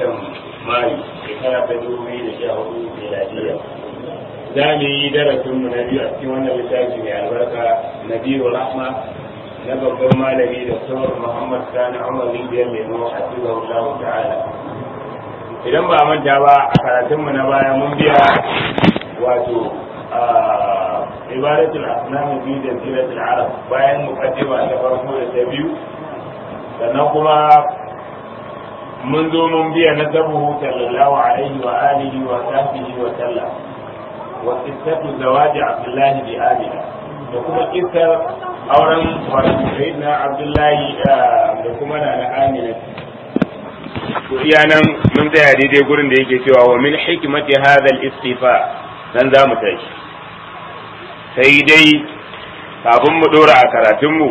watan mayu shekara ta dubu biyu da sha hudu miladiya za mu yi darasin mu na biyu a cikin wannan littafi mai albarka na biyu rahma na babban malami da sauran muhammad sani umar rijiyar lemo a cikin allahu ta'ala idan ba manta ba a karatunmu na baya mun biya wato ibadatul asnam bi jaziratul arab bayan muqaddima ta farko da ta biyu sannan kuma mun zo mun biya na sabuhu sallallahu alaihi wa alihi wa sahbihi wa sallam wa qissatu zawaji abdullahi bi amina da kuma kissar auren wato sayyidina abdullahi da kuma na amina to iya nan mun tsaya daidai gurin da yake cewa wa min hikmati hadha al-istifa nan za mu tashi sai dai kafin mu dora a karatunmu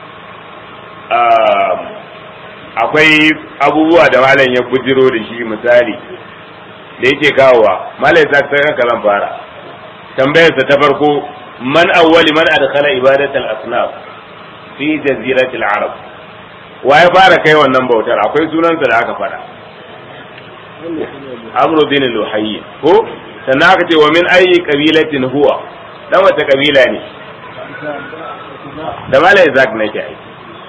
akwai abubuwa da malam ya bujiro da shi misali da yake kawowa malam ya sa kanka zan fara tambayarsa ta farko man awwali man adkhala ibadatal asnaf fi jaziratil arab wa ya fara kai wannan bautar akwai sunansa da aka fara amru bin luhayy ko sannan aka ce wa min ayi qabilatin huwa dan wata kabila ne da mala izak nake ai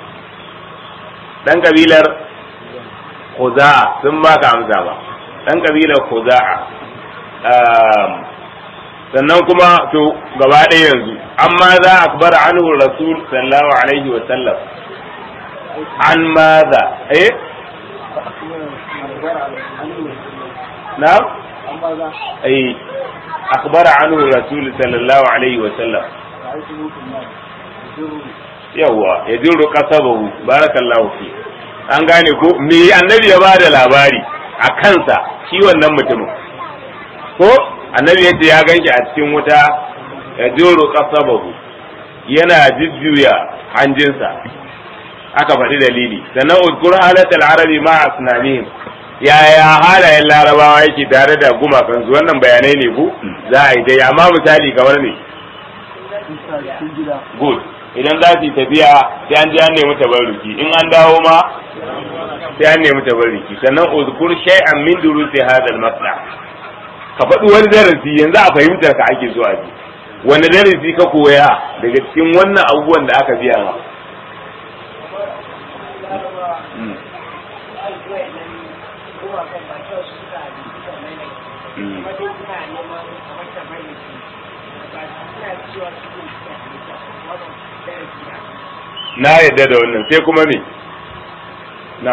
dan kabilar khuza'a sun ba ka amsa ba dan kabilar khuza'a sannan kuma to gaba ɗaya yanzu amma za a akbar anhu rasul sallallahu alaihi wa sallam an maza eh na'am eh أخبر عنه الرسول صلى الله عليه وسلم yawa ya jiro kasabahu barakallahu fi an gane ko me annabi ya ba da labari a kansa shi wannan mutumin ko annabi yace ya ganki a cikin wuta ya jiro kasabahu yana jujjuya hanjinsa aka faɗi dalili sannan uzkur halatal arabi ma asnanihim yaya halayen larabawa yake tare da gumakansu wannan bayanai ne ku za a yi dai amma misali kamar ne good idan za su yi tafiya sai an ji an nemi tabarruki in an dawo ma sai an nemi tabarruki sannan uzkur shay'an min durusi hadal masla ka faɗi wani darasi yanzu a fahimtar ka ake so a ji wani darasi ka koya daga cikin wannan abubuwan da aka biya ma na yadda da wannan sai kuma me na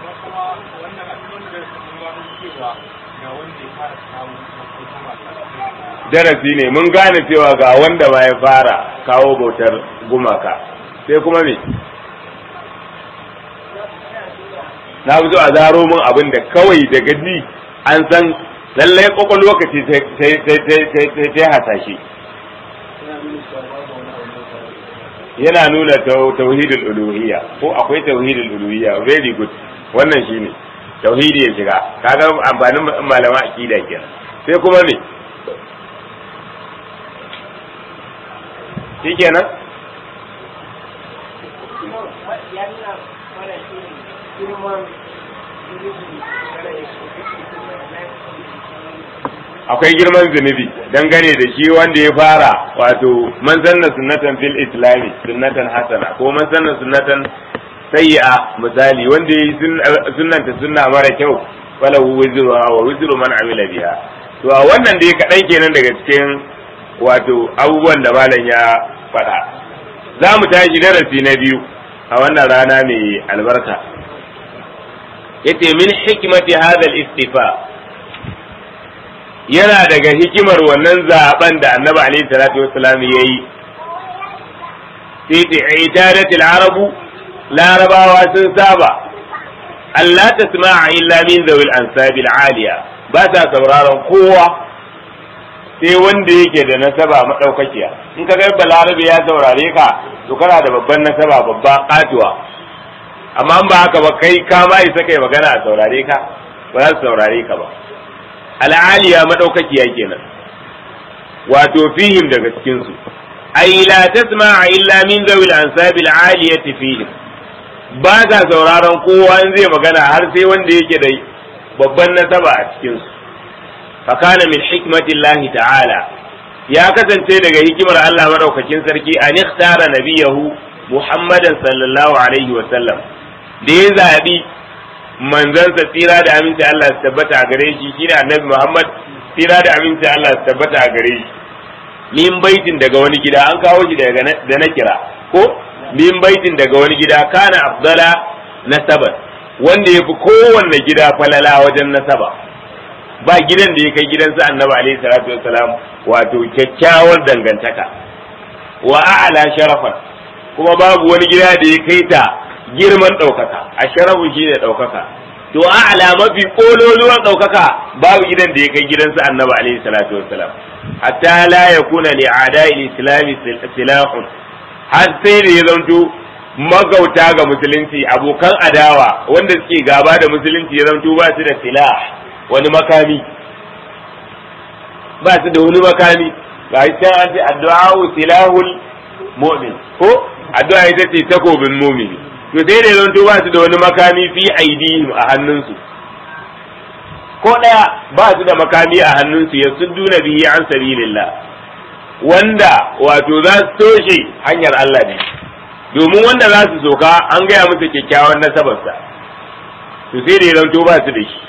darasi ne mun gane cewa ga wanda ma ya fara kawo bautar gumaka sai kuma me na zo a zaro min abin da kawai daga ji an san lallai kwakwalwa ka ce ta hasashe yana nuna tauhidul uluhiyya ko akwai tauhidul uluhiyya very good wannan shine tauhidi ya shiga kaga amfanin malama akida kenan sai kuma me shikenan akwai girman zunubi dangane da shi wanda ya fara wato man sanna sunnatan fil islami sunnatan hasana ko man sanna sunnatan sayyi'a misali wanda ya yi sunnanta sunna mara kyau falahu wizru wa wizru man amila biha to a wannan dai kaɗan kenan daga cikin wato abubuwan da malam ya faɗa za mu tashi darasi na biyu a wannan rana mai albarka yace min hikmati hadha al-istifa yana daga hikimar wannan zaben da annabi alaihi salatu wassalam ya yi fi idadatil arabu larabawa sun saba Allah ta sama'a illa min zawil ansabil aliya ba ta sauraron kowa sai wanda yake da nasaba madaukakiya in ka ga balarabe ya saurare ka to kana da babban nasaba babba katuwa amma ba haka ba kai ka ma isa kai magana a saurare ka ba za su saurare ka ba al'aliya madaukakiya kenan wato fihim daga cikin su ay la tasma'a illa min zawil ansabil aliyati fihim ba ta sauraron kowa in zai magana har sai wanda yake da babban nasaba a cikin su fa kana min hikmatillahi ta'ala ya kasance daga hikimar Allah madaukakin sarki an ikhtara nabiyahu Muhammadan sallallahu alaihi wa sallam da ya zabi manzansa tsira da aminci Allah su tabbata a gare shi shine annabi Muhammad tsira da aminci Allah su tabbata a gare shi min baitin daga wani gida an kawo shi daga da na kira ko min baitin daga wani gida kana afdala nasaban wanda ya fi kowanne gida falala wajen nasaba ba gidan da ya kai gidansa annabi alaihi salatu wassalam wato kyakkyawar dangantaka wa a'la sharafan kuma babu wani gida da ya kai ta girman ɗaukaka a sharafu shi ne ɗaukaka to a'la mafi kololuwan ɗaukaka babu gidan da ya kai gidansa annabi alaihi salatu wassalam hatta la yakuna li a'da'i islami silahun har sai da ya zanto magauta ga musulunci abokan adawa wanda suke gaba da musulunci ya zanto ba su da silah wani makami ba su da wani makami ga shi can an ce addu'a silahul mu'min ko addu'a ita ce takobin mu'mini to sai da zanto ba su da wani makami fi aidihim a hannunsu ko daya ba su da makami a hannunsu ya sudduna bihi an sabilillah wanda wato za su toshe hanyar Allah ne domin wanda za su soka an gaya musu kyakkyawan nasabarsa to sai da ya zanto ba su da shi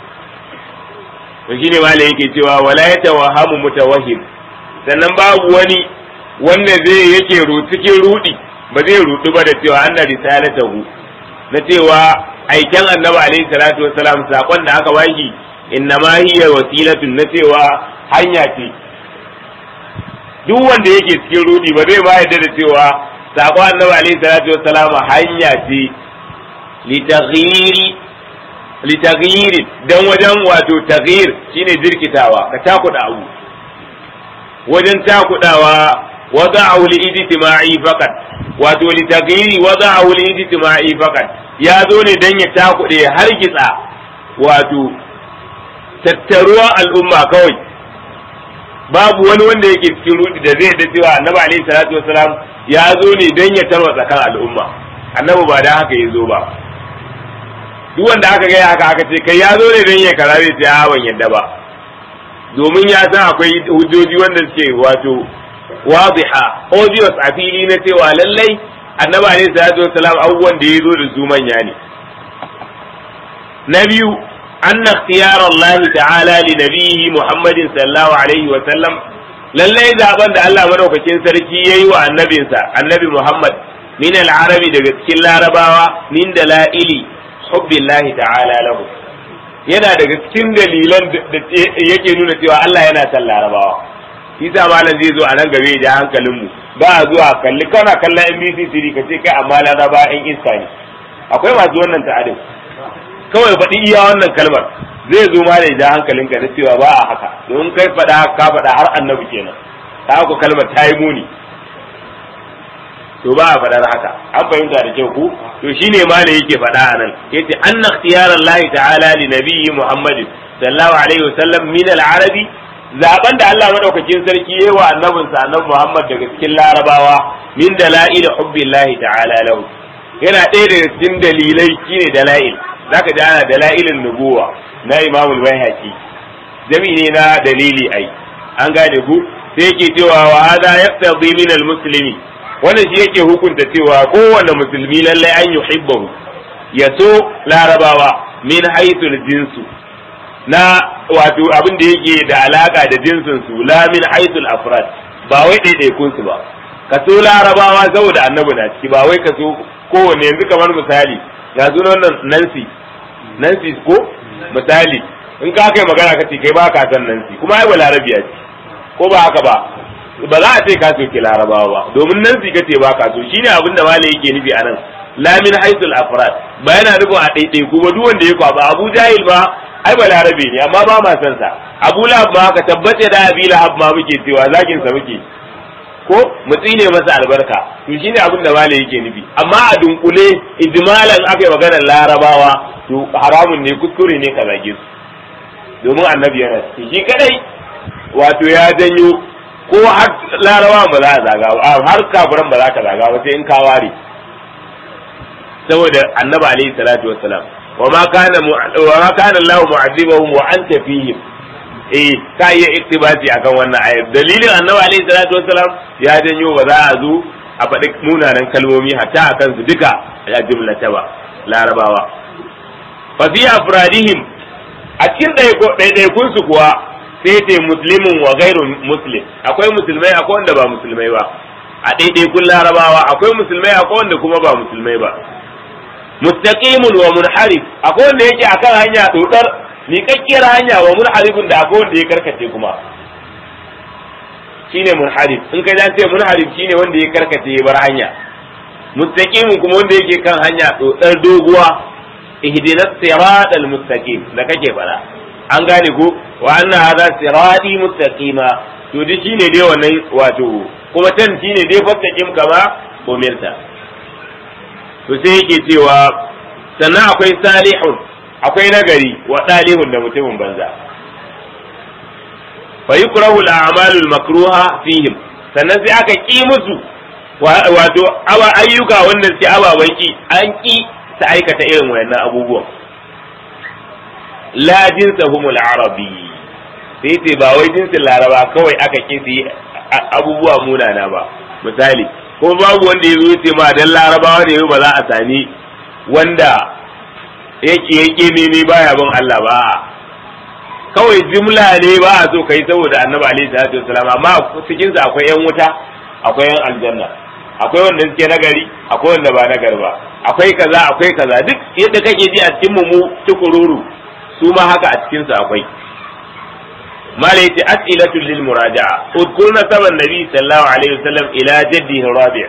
to shine malai yake cewa wala ya tawahamu mutawahhim sannan babu wani wanda zai yake cikin rudi ba zai rudu ba da cewa anna risalatahu na cewa aiken annabi alaihi salatu wassalam sakon da aka bashi innama hiya wasilatun na cewa hanya ce duk wanda yake cikin rudi ba zai ba yadda da cewa sakon annabi alaihi salatu wassalam hanya ce litaghyiri litaghyiri dan wajen wato taghyir shine jirkitawa ka takuda abu wajen takudawa wada'u li-ijtima'i faqat wato litaghyiri wada'u li-ijtima'i faqat ya zo ne dan ya takude har gitsa wato tattaruwa al'umma kawai babu wani wanda yake cikin rudi da zai da cewa annabi alaihi salatu wasalam ya zo ne dan ya tarwatsa kan al'umma annabi ba dan haka ya zo ba duk wanda aka gaya haka aka ce kai ya zo ne dan ya karare sai a ban yadda ba domin ya san akwai hujjoji wanda suke wato wadiha obvious a fili na cewa lallai annabi alaihi salatu wasalam abubuwan da ya zo da su manya ne na biyu anna ikhtiyar Allah ta'ala li nabiyhi Muhammadin sallallahu alaihi wa sallam lallai zaben da Allah madaukakin sarki yayi wa annabinsa annabi Muhammad min al-arabi daga cikin larabawa min dalaili hubbillahi ta'ala lahu yana daga cikin dalilan da yake nuna cewa Allah yana son larabawa shi sa malam zai zo a nan gabe da hankalin mu ba a zuwa kalli kana kallon NBC siri ka ce kai amma laraba in iska ne akwai masu wannan ta'adin kawai faɗi iya wannan kalmar zai zo ma da ja hankalinka na cewa ba a haka domin kai faɗa ka faɗa har annabi kenan ta haka kalmar ta yi muni to ba a faɗar haka an fahimta da kyau ku to shine ma da yake faɗa a nan yace anna ikhtiyara Allah ta'ala li nabiyyi Muhammadin sallallahu alaihi wasallam min al-arabi zaben da Allah madaukakin sarki yayi wa annabinsa annabi Muhammad daga cikin larabawa min dalail hubbillahi ta'ala lahu yana ɗaya daga cikin dalilai shine dalail zaka ji ana dalailin nubuwa na imamul bayhaqi jami'i ne na dalili ai an gane ku sai yake cewa wa hada yaqtadi min almuslimi wannan shi yake hukunta cewa kowanne musulmi lallai an yuhibbahu ya so larabawa min haythul jinsu na wato abin da yake da alaka da jinsin su la min haythul afrad ba wai ɗaiɗaikun su ba ka so larabawa saboda annabi na ciki ba wai ka so kowanne yanzu kamar misali ga sunan nan Nancy Nancy ko misali in ka kai magana ka ce kai ba ka san Nancy kuma ai balarabiya ce ko ba haka ba ba za a ce ka soke larabawa ba domin Nancy ka ce ba ka so shine abin da malai yake nufi anan la min haythul afrad ba yana nufin a ɗaiɗai kuma duk wanda ya kwaba Abu Jahil ba ai balarabe ne amma ba ma san sa Abu Lahab ma ka tabbace da Abi Lahab ma muke cewa zakin sa muke ko mu tsine masa albarka to shine abin da malai yake nufi amma a dunkule ijmalan aka yi maganar larabawa to haramun ne kuskure ne ka zage su domin annabi yana ciki shi kadai wato ya janyo ko har larabawa ba za a zaga ba har kafiran ba za ka zaga ba sai in ka ware saboda annabi alaihi salatu wassalam wa ma kana wa ma kana Allah mu'adhibahum wa anta fihim eh ka iya iktibasi akan wannan ayar dalilin annabi alaihi salatu wassalam ya janyo ba za a zo a faɗi munanan kalmomi hatta akan su duka a jumlata ba larabawa fa fi afradihim a cikin ɗaiɗaikun su kuwa sai ce muslimin wa gairu muslim akwai musulmai akwai wanda ba musulmai ba a ɗaiɗaikun larabawa akwai musulmai akwai wanda kuma ba musulmai ba mustaqimun wa munharif akwai wanda yake akan hanya dodar miƙaƙƙiyar hanya wa munharifin da akwai wanda ya karkace kuma shine munharif in ka ce munharif shine wanda ya karkace ya bar hanya mustaqimun kuma wanda yake kan hanya dodar doguwa ihdinas siratal mustaqim da kake fara an gane ko wa anna hadha sirati mustaqima to duk shine dai wannan wato kuma tan shine dai fastaqim kama umirta to sai yake cewa sannan akwai salihun akwai nagari wa salihun da mutumin banza fa yukrahu al-a'malu al-makruha fihim sannan sai aka ki musu wato awa ayyuka wanda suke ababan ki an ki ta aikata irin wayannan abubuwan la jinsahum al-arabi sai sai ba wai jinsin laraba kawai aka ki su abubuwa munana ba misali ko babu wanda ya zo ce ma dan larabawa ne ba za a sami wanda yake yake ne baya bin Allah ba kawai jimla ne ba a so kai saboda annabi alaihi salatu wasalam amma cikin sa akwai yan wuta akwai yan aljanna akwai wanda suke nagari akwai wanda ba nagari ba akwai kaza akwai kaza duk yadda kake ji a cikin mu tukururu su ma haka a cikin sa akwai malai ce as'ilatu lil muraja'a udkur nasaba nabi sallallahu alaihi wasallam ila jaddihi rabi'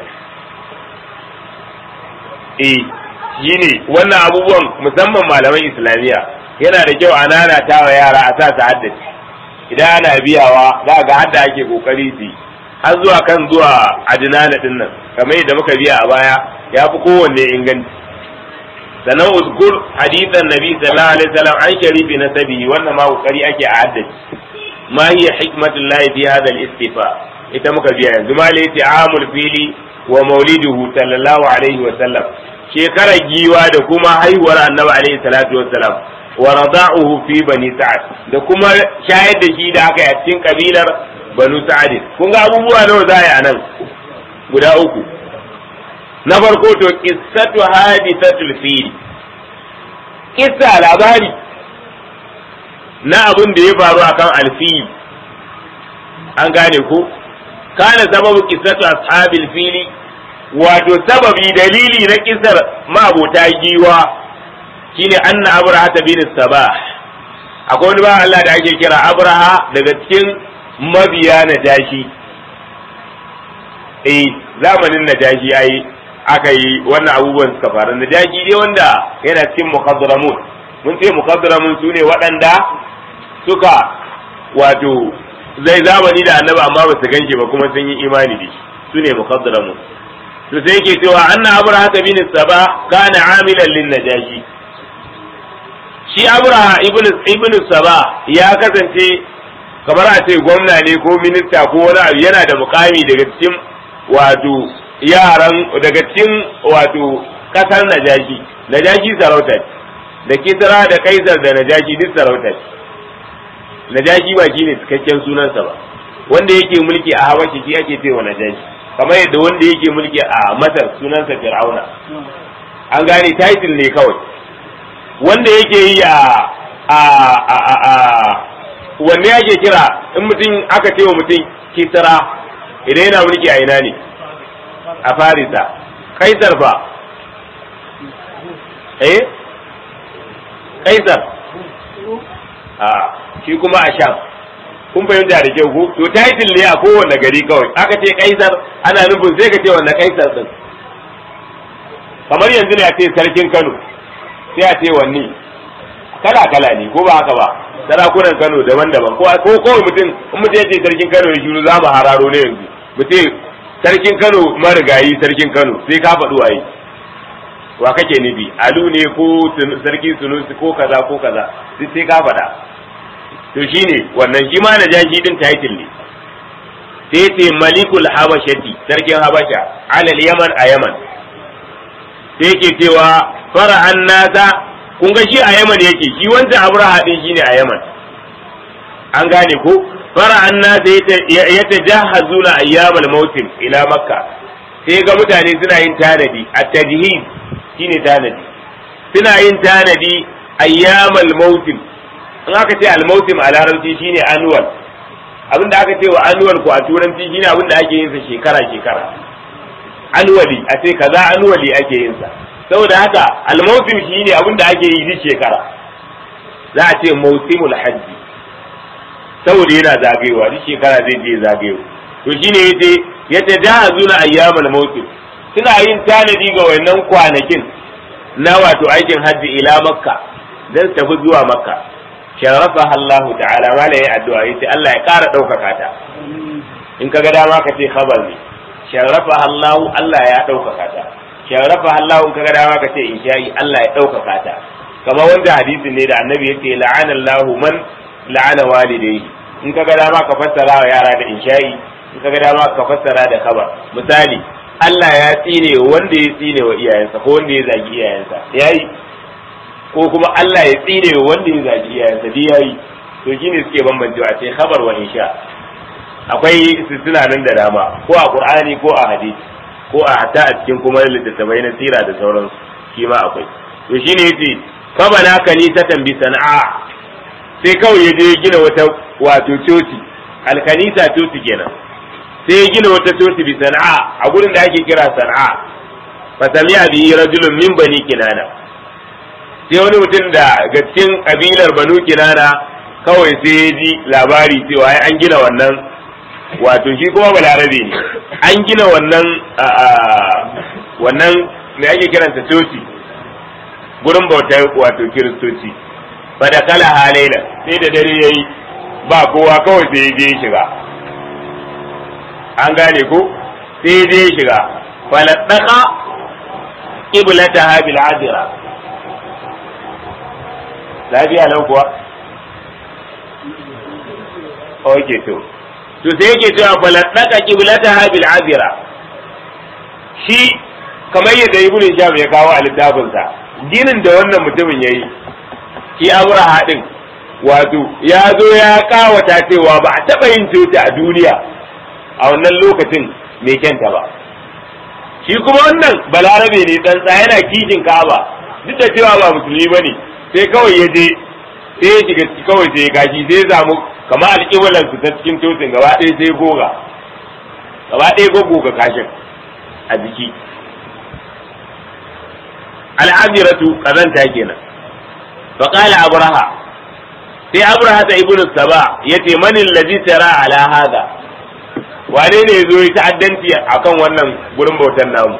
eh shine wannan abubuwan musamman malaman islamiyya yana da kyau a nanata wa yara a sa su haddace idan ana biyawa za ga hadda ake kokari su har zuwa kan zuwa adinana din nan kamar yadda muka biya a baya ya fi kowanne inganci sannan uzkur hadithan nabi sallallahu alaihi wasallam an sharifi na sabi wannan ma kokari ake a haddace ma hiya hikmatullahi fi hadha al-istifa ita muka biya yanzu ma laiti amul fili wa mauliduhu sallallahu alaihi wasallam shekarar giwa da kuma haihuwar annabi alaihi salatu wassalam wa rada'uhu fi bani sa'ad da kuma shayar da shi da aka yi a cikin kabilar banu sa'ad kun ga abubuwa nawa za a yi a nan guda uku na farko to qissatu hadithatul fil kissa labari na abin da ya faru akan alfil an gane ko kana sababu qissatu ashabil fili wato sababi dalili na kisar mabota giwa shine anna abraha bin sabah akwai wani ba Allah da ake kira abraha daga cikin mabiya na jashi eh zamanin na jashi ai aka yi wannan abubuwan suka faru na jashi dai wanda yana cikin muqaddaramun mun ce muqaddaramun sune waɗanda suka wato zai zamani da annabi amma ba su ganshi ba kuma sun yi imani da shi sune muqaddaramun to sai yake cewa anna abraha bin saba kana amilan lin najashi shi abraha ibn ibn saba ya kasance kamar a ce gwamna ne ko minista ko wani abu yana da mukami daga cikin wato yaran daga cikin wato kasar najashi najashi sarauta da kisra da kaisar da najashi duk sarauta najashi ba shine cikakken sunansa ba wanda yake mulki a habashi shi ake cewa najashi kamar yadda wanda yake mulki a masar sunansa fir'auna an gane title ne kawai wanda yake yi a a a a, a wanne yake kira in mutum aka ce wa mutum kisra idan yana mulki a ina ne a farisa kaisar fa eh kaisar a shi kuma a sham kun fahimta da kyau ko to title ne a kowanne gari kawai aka ce kaisar ana nufin sai ka ce wanne kaisar din kamar yanzu ne a ce sarkin Kano sai a ce wanne kala kala ne ko ba haka ba sarakunan Kano daban-daban ko ko kawai mutum in mutum ya ce sarkin Kano ya shiru za mu hararo ne yanzu mu ce sarkin Kano marigayi sarkin Kano sai ka faɗi waye wa kake nufi alu ne ko sarki sunusi ko kaza ko kaza sai ka faɗa to shine wannan shi ma na jashi din title ne sai ce malikul habashati sarkin habasha alal yaman a yaman sai yake cewa fara an nasa kun ga shi a Yaman yake shi wancan Abraha din shine a Yaman an gane ko fara annas ya tajahazuna ayyamal mautim ila makka sai ga mutane suna yin tanadi a tajhiz shine tanadi suna yin tanadi ayyamal mautim in aka ce al mautim a larabci shine annual abinda aka ce wa annual ko a turanci shine abinda ake yin sa shekara shekara annually a ce kaza annually ake yin sa saboda haka al mautim shine abinda ake yi duk shekara za a ce mausimul hajji saboda yana zagayewa duk shekara zai je zagayo to shine yace yace jahazuna ayyamal mautim suna yin tanadi ga wannan kwanakin na wato aikin hajji ila makka dan tafi zuwa makka sharafa Allah ta'ala mala yayi addu'a yace Allah ya ƙara ɗaukaka ta in kaga dama ka ce khabar ne sharafa Allah Allah ya ɗaukaka ta sharafa Allah in kaga dama ka ce insha'i Allah ya ɗaukaka ta kamar wanda hadisi ne da annabi yace la'ana Allah man la'ana walidayhi in kaga dama ka fassara wa yara da insha'i in kaga dama ka fassara da khabar misali Allah ya tsine wanda ya tsine wa iyayensa ko wanda ya zagi iyayensa yayi ko kuma Allah ya tsine wanda ya zagi iyayensa dai yayi to shine suke bambancewa sai khabar wa insha akwai suna nan da dama ko a Qur'ani ko a hadisi ko a hatta a cikin kuma littattafai na sira da sauransu shi ma akwai to shine yace fa bana kanisatan bi sana'a sai kawai ya je gina wata wato coci alkanisa coci kenan sai ya gina wata coci bi sana'a a gurin da ake kira sana'a fa sami'a bi rajulun min bani kinana sai wani mutum da ga cikin kabilar banu kinana kawai sai ya ji labari cewa ai an gina wannan wato shi kuma balarabe ne an gina wannan wannan me ake kiransa coci gurin bautar wato kiristoci fa da kala halaila sai da dare yayi ba kowa kawai sai ya je shiga an gane ko sai ya je shiga faladdaka qiblataha bil adira lafiya nan kuwa okay to to sai yake cewa faladdaka qiblataha bil adira shi kamar yadda ibnu sham ya kawo a littafinsa ginin da wannan mutumin yayi shi abraha din wato ya zo ya kawata cewa ba a taɓa yin coci a duniya a wannan lokacin mai kyanta ba shi kuma wannan balarabe ne tsantsa yana kishin ka'aba duk da cewa ba musulmi ba ne sai kawai ya je sai ya shiga kawai sai ya kashi sai ya samu kamar alƙiblar su ta cikin cocin gaba ɗaya sai goga gaba ɗaya goga kashin a jiki al'amiratu kazanta kenan فقال أبرهة في أبرهة ابن السباع يتي من الذي ترى على هذا wane ne zo ya ta'addanci akan wannan gurin bautan namu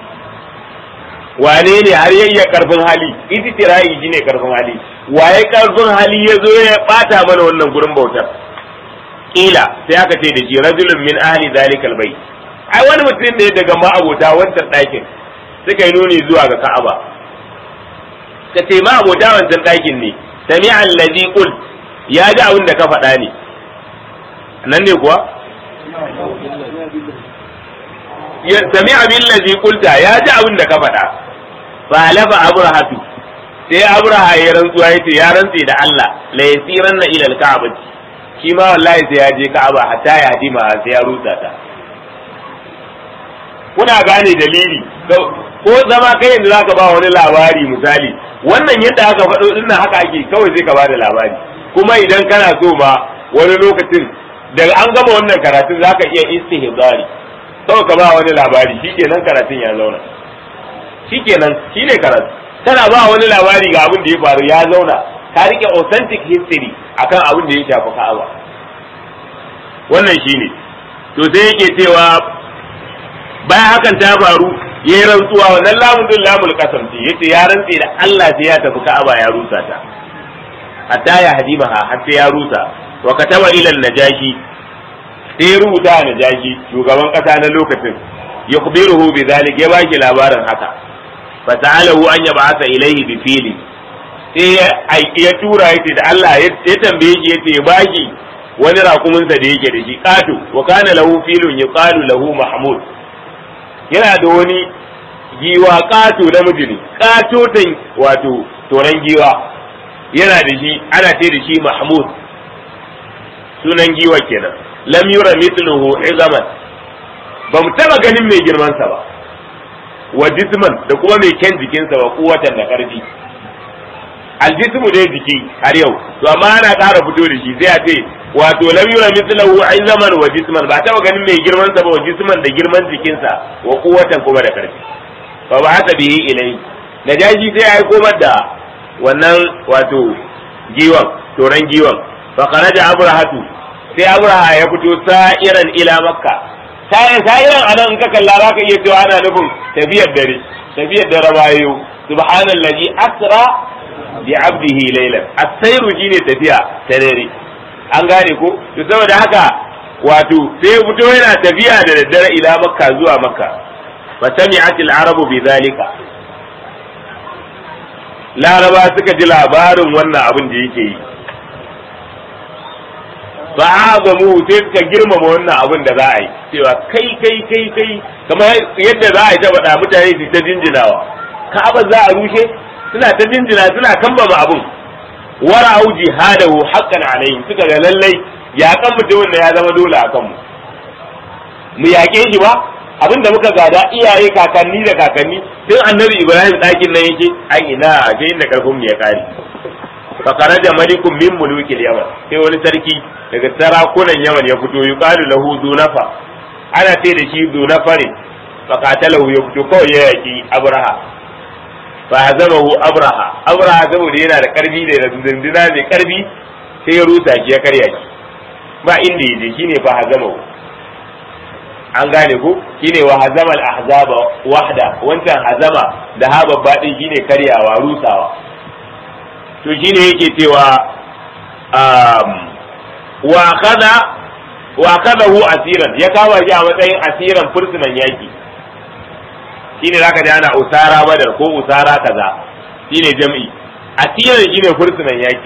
wane ne har yayya karfin hali iti tirayi shine karfin hali waye karfin hali ya zo ya bata mana wannan gurin bautar kila sai aka ce da shi rajulun min ahli zalikal bai ai wani mutum ne daga ma'abota wancan ɗakin suka yi nuni zuwa ga ka'aba ka ce ma abota wancan ɗakin ne sami allazi qul ya ji abin da ka faɗa ne nan ne kuwa sami abin lazi qulta ya ji abin da ka faɗa fa halafa abrahatu sai abraha ya rantsuwa ya ce ya rantse da Allah la yasiranna ila al-ka'bati shi ma wallahi sai ya je ka'aba hatta ya hadima sai ya rusa ta kuna gane dalili ko zama kai yanzu zaka ba wani labari misali wannan yadda aka faɗo din nan haka ake kawai sai ka bada labari kuma idan kana so ma wani lokacin daga an gama wannan karatun zaka iya istihbari kawai ka ba wani labari shikenan karatun ya zauna shikenan shine karatu tana ba wani labari ga abin da ya faru ya zauna ka rike authentic history akan abin da ya shafi Ka'aba wannan shine to sai yake cewa bayan hakan ta faru ya yi rantsuwa wannan lamun din lamul kasam ce yace ya rantse da Allah sai ya tafi Ka'aba ya rusa ta hatta ya hadimaha har sai ya rusa wa kataba ila najashi sai ya rubuta najashi shugaban kasa na lokacin yukhbiruhu bi zalik ya baki labarin haka fa ta'alahu an yab'atha ilayhi bi fili sai ya tura yace da Allah ya tambaye shi yace ya baki wani rakuminsa da yake da shi kato wa kana lahu filun yuqalu lahu mahmud yana da wani giwa ƙato namiji ne ƙatotan wato toron giwa yana da shi ana ce da shi mahmud sunan giwa kenan lam yura mithluhu izaman ba mu taba ganin mai girman sa ba wa jisman da kuma mai kyan jikinsa ba kuwatan da karfi aljismu dai jiki har yau to amma ana ƙara fito da shi sai a ce wato lam yura mithluhu izaman wa jisman ba taba ganin mai girman sa ba wa jisman da girman jikinsa wa kuwatan kuma da karfi fa ba haka bihi ilai najashi sai ya aiko da wannan wato giwan toran giwan fa kharaja abrahatu sai abraha ya fito sa'iran ila makka sa'iran anan in ka kalla zaka iya cewa ana nufin tafiyar dare tafiyar dare bayo subhanallazi asra bi abdihi laylan as-sayru shine tafiya ta dare an gane ko to saboda haka wato sai fito yana tafiya da daddare ila makka zuwa makka fa sami'atil arabu bi zalika laraba suka ji labarin wannan abin da yake yi ba a mu sai suka girmama wannan abin da za a yi cewa kai kai kai kai kamar yadda za a yi ta faɗa mutane su ta jinjinawa ka'aba za a rushe suna ta jinjina suna kambama abin wara au jihadahu haqqan alayhi suka ga lallai yaƙan mutumin da ya zama dole a kanmu mu yaƙe shi ba abin da muka gada iyaye kakanni da kakanni tun annabi ibrahim ɗakin nan yake ai ina a ga inda karfin mu ya kare fakara da malikun min mulukil yaman sai wani sarki daga sarakunan yaman ya fito yuqalu lahu dunafa ana ce da shi dunafa ne fakatalahu ya fito kawai ya yaki abraha fa hazamahu abraha abraha saboda yana da karfi da dindina mai karfi sai ya rusa shi ya karya shi ba inda yaje shine fa hazamahu an gane ko shine wa hazamal ahzaba wahda wancan hazama da ha babba din shine karyawa rusawa to shine yake cewa um wa kaza wa kadahu asiran ya kama shi a matsayin asiran fursunan yaki shine zaka ji ana usara badar ko usara kaza shine jam'i asiran shine fursunan yaki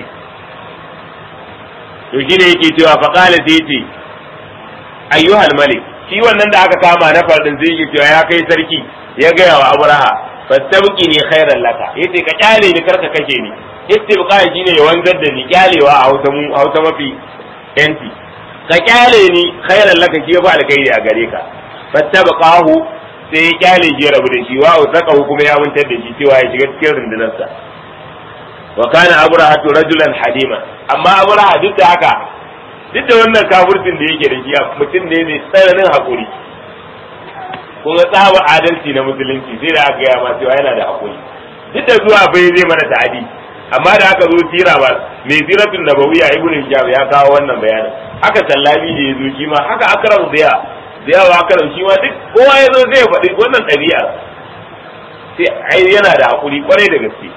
to shine yake cewa faqala sai yace ayyuhal malik shi wannan da aka kama na fardin zai yi cewa ya kai sarki ya gaya wa abraha fastabqi ni khairan laka yace ka kyale ni karka kashe ni istibqa shine ya wanzar da ni kyalewa a hausa mu hausa mafi yanti ka kyale ni khairan laka shi ba alkhairi a gare ka fastabqahu sai ya kyale shi ya rabu da shi wa usaqahu kuma ya muntar da shi cewa ya shiga cikin rundunarsa wa kana abraha rajulan halima amma abraha duk da haka duk da wannan kafircin da yake da shi mutum ne mai tsananin haƙuri kuma tsaba adalci na musulunci sai da aka gaya ma cewa yana da haƙuri duk da zuwa bai zai mana ta'adi amma da aka zo tira ba mai ziratun nabawiya ibn hisham ya kawo wannan bayanin haka sallami da ya zo shi ma haka akram da ya da yawa akram shi ma duk kowa ya zo zai faɗi wannan ɗabi'a sai ai yana da haƙuri kwarai da gaske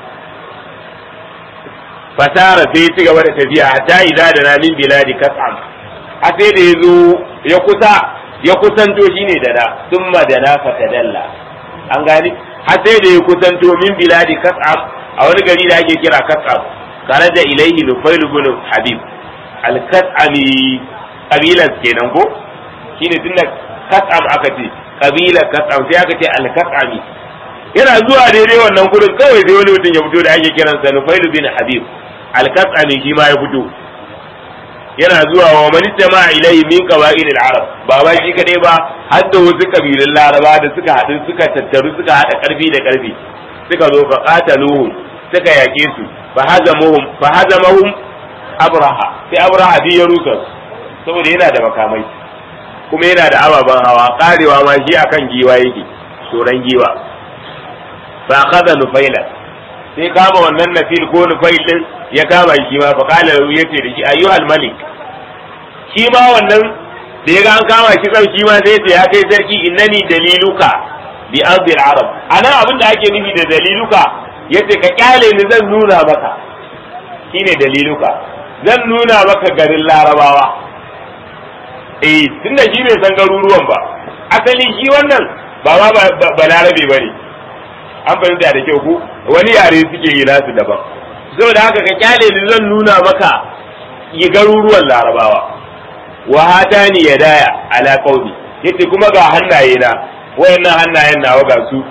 fasara sai ya ci gaba da tafiya hatta idza da na min biladi kas'am a sai da yazo ya kusa ya kusanto shine da na thumma da na fatadalla an gani har sai da ya kusanto min biladi kas'am a wani gari da ake kira kas'am karaja ilaihi nufail ibn habib al-kas'ami kabilan kenan ko shine tunda kas'am aka ce kabilar kas'am sai aka ce al-kas'ami yana zuwa daidai wannan gurin kawai sai wani mutum ya fito da ake kiransa nufail bin habib alkatsani shi ma ya fito yana zuwa wa man jama'a ilaihi min qaba'il al-arab ba ba shi kadai ba har da wasu kabilun laraba da suka haɗu suka tattaru suka haɗa karfi da karfi suka zo fa qataluhum suka yake su fa hazamuhum fa hazamahum abraha sai abraha bi ya rusa saboda yana da makamai kuma yana da ababen hawa karewa ma shi akan giwa yake tsoron giwa fa akhadha nufaila sai kama wannan nafil ko nufail din ya kama shi ma fa qala lahu yace da shi ayyuhal malik shi ma wannan da ya ga an kama shi kan shi ma sai yace ya kai sarki innani daliluka bi ardi arab anan abin da ake nufi da daliluka yace ka kyale ni zan nuna maka shine daliluka zan nuna maka garin larabawa eh tunda shi bai san garuruwan ba asali shi wannan ba ma ba larabe bane an fahimta da kyau ko wani yare suke yi nasu daban saboda haka ka kyale ni zan nuna maka yi garuruwan larabawa wa hatani ya daya ala qaumi yace kuma ga hannaye na wayannan hannayen nawa ga su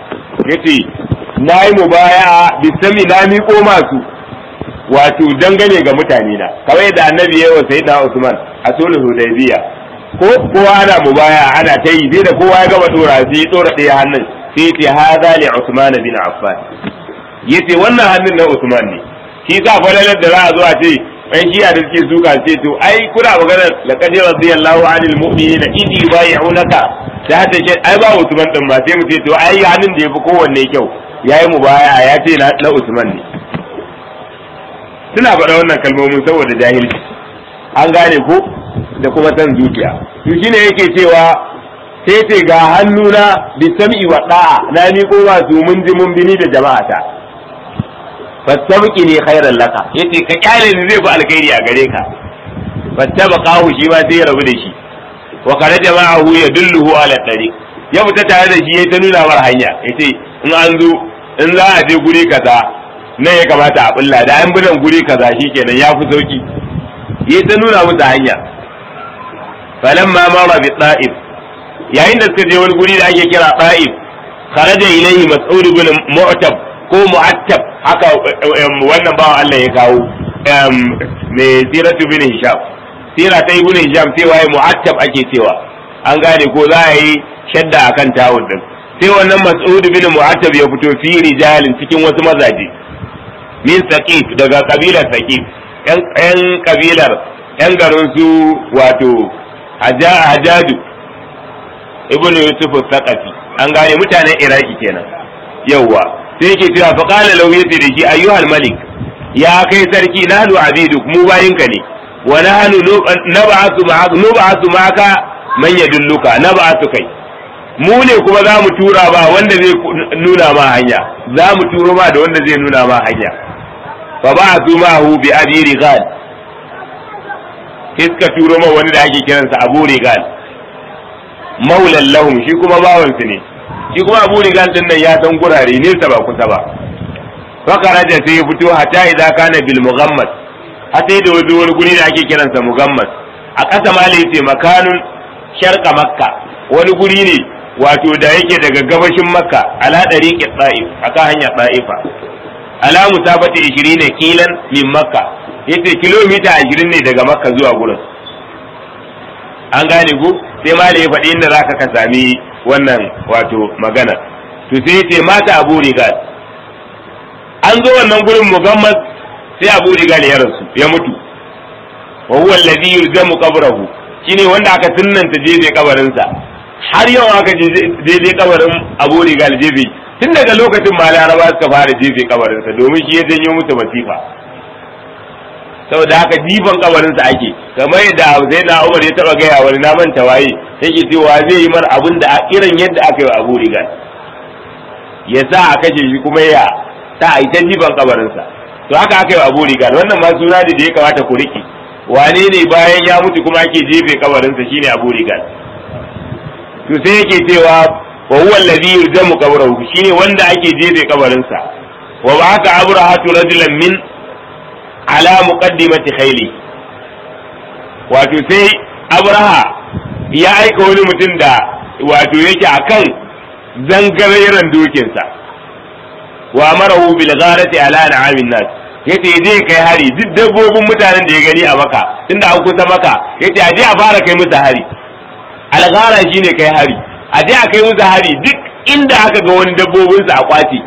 yace na yi mubaya bisami na miƙo masu wato dangane ga mutane na kamar yadda annabi ya wa sayyidina Usman a sulhu Hudaybiya ko kowa ana mubaya ana ta yi sai da kowa ya gama dora sai ya dora ɗaya hannun sai ya ce hadha li Usman bin Affan yace wannan hannun na Usman ne shi sa falalar da za a zo a ce ɗan shiya da suke suka ce to ai kuna magana laqad radiyallahu anil mu'minina idh yubayyi'unaka ta ta ce ai ba Usman din ba sai mu ce to ai hannun da yafi kowanne kyau yayi mubaya ya ce na Usman ne suna faɗa wannan kalmomin saboda jahilci an gane ko da kuma san zuciya to shine yake cewa sai ce ga hannuna bi sam'i wa da'a na ni ko ba su mun ji mun bini da jama'ata fastabqi ni khairan laka yace ka kyale ni zai fi alkhairi a gare ka fattabaqahu shi ma sai ya rabu da shi wa kana jama'ahu yadulluhu ala tariq ya fita tare da shi ya ta nuna mar hanya yace in an zo in za a je guri kaza nan ya kamata a bulla da an binan guri kaza shikenan ya fi sauki ya ta nuna musu hanya falamma mara bi ta'if yayin da suka je wani guri da ake kira ta'if kharaja ilayhi mas'ud ibn mu'tab ko mu'attab haka wannan bawan Allah ya kawo mai siratu bin hisham sira ta ibn hisham cewa ya mu'attab ake cewa an gane ko za a yi shadda akan tawun din sai wannan mas'ud bin mu'attab ya fito fi rijalin cikin wasu mazaje min saqif daga kabilar saqif yan yan kabilar yan garin su wato hajaju ibn yusuf saqafi an gane mutanen iraki kenan yawwa sai yake cewa fa qala law yace da shi ayyuhal malik ya kai sarki nahnu abiduk mu bayinka ne wa nahnu nab'athu ma'aka nab'athu ma'aka man yadulluka nab'athu kai mu ne kuma za mu tura ba wanda zai nuna ma hanya za mu turo ma da wanda zai nuna ma hanya fa ba'athu ma'ahu bi abi rigal iska turo ma wani da ake kiransa abu rigal maulan lahum shi kuma bawansu ne shi kuma abu rigal din nan ya san gurare nesa ba kusa ba fakaraja sai ya fito hatta idza kana bil mughammas hatta da wani wani guri da ake kiransa mughammas a ƙasa ma yace makanun sharqa makka wani guri ne wato da yake daga gabashin makka ala dariqi ta'if aka hanya ta'ifa ala musabati 20 kilan min makka yace kilomita 20 ne daga makka zuwa gurin an gane ku sai ma da ya faɗi inda zaka ka sami wannan wato magana to sai yace mata abu rigal an zo wannan gurin mugammas sai abu rigal ya rasu ya mutu wa huwa alladhi yulzamu qabrahu shine wanda aka sunnanta jeje kabarinsa har yau aka jeje kabarin abu rigal jeje tun daga lokacin ma laraba suka fara jeje kabarinsa domin shi ya janyo musu masifa saboda haka jifan kabarinsa ake kamar yadda sai na umar ya taba gaya wani na manta waye yake cewa zai yi mar abin da irin yadda aka yi wa abu rigal ya sa a kashe shi kuma ya ta a ita jifan kabarinsa to haka aka yi wa abu rigal wannan ma suna da ya kamata ku riƙe wane ne bayan ya mutu kuma ake jefe kabarinsa shine abu rigal to sai yake cewa wa huwa alladhi yurjamu qabrahu shine wanda ake jefe kabarinsa wa ba'aka abrahatu rajulan min ala muqaddimati khayli wato sai abraha ya aika wani mutum da wato yake akan zangareren dokinsa wa marahu bil gharati ala na'amin nas yace je kai hari duk dabbobin mutanen da ya gani a maka tunda an kusa maka yace aje a fara kai musu hari alghara shine kai hari aje a kai musu hari duk inda aka ga wani dabbobin su a kwace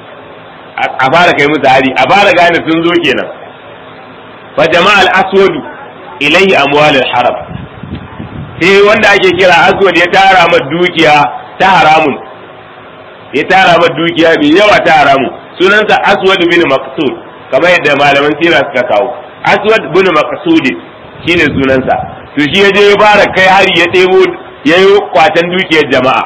a fara kai musu hari a fara gane sun zo kenan fa jama'al aswadu ilayhi amwal al-haram sai wanda ake kira aswad ya tara ma dukiya ta haramun ya tara ma dukiya mai yawa ta haramun sunansa aswad bin maqsud kamar yadda malaman sira suka kawo aswad bin maqsud shine sunansa to shi yaje ya fara kai hari ya ɗebo ya yi kwatan dukiyar jama'a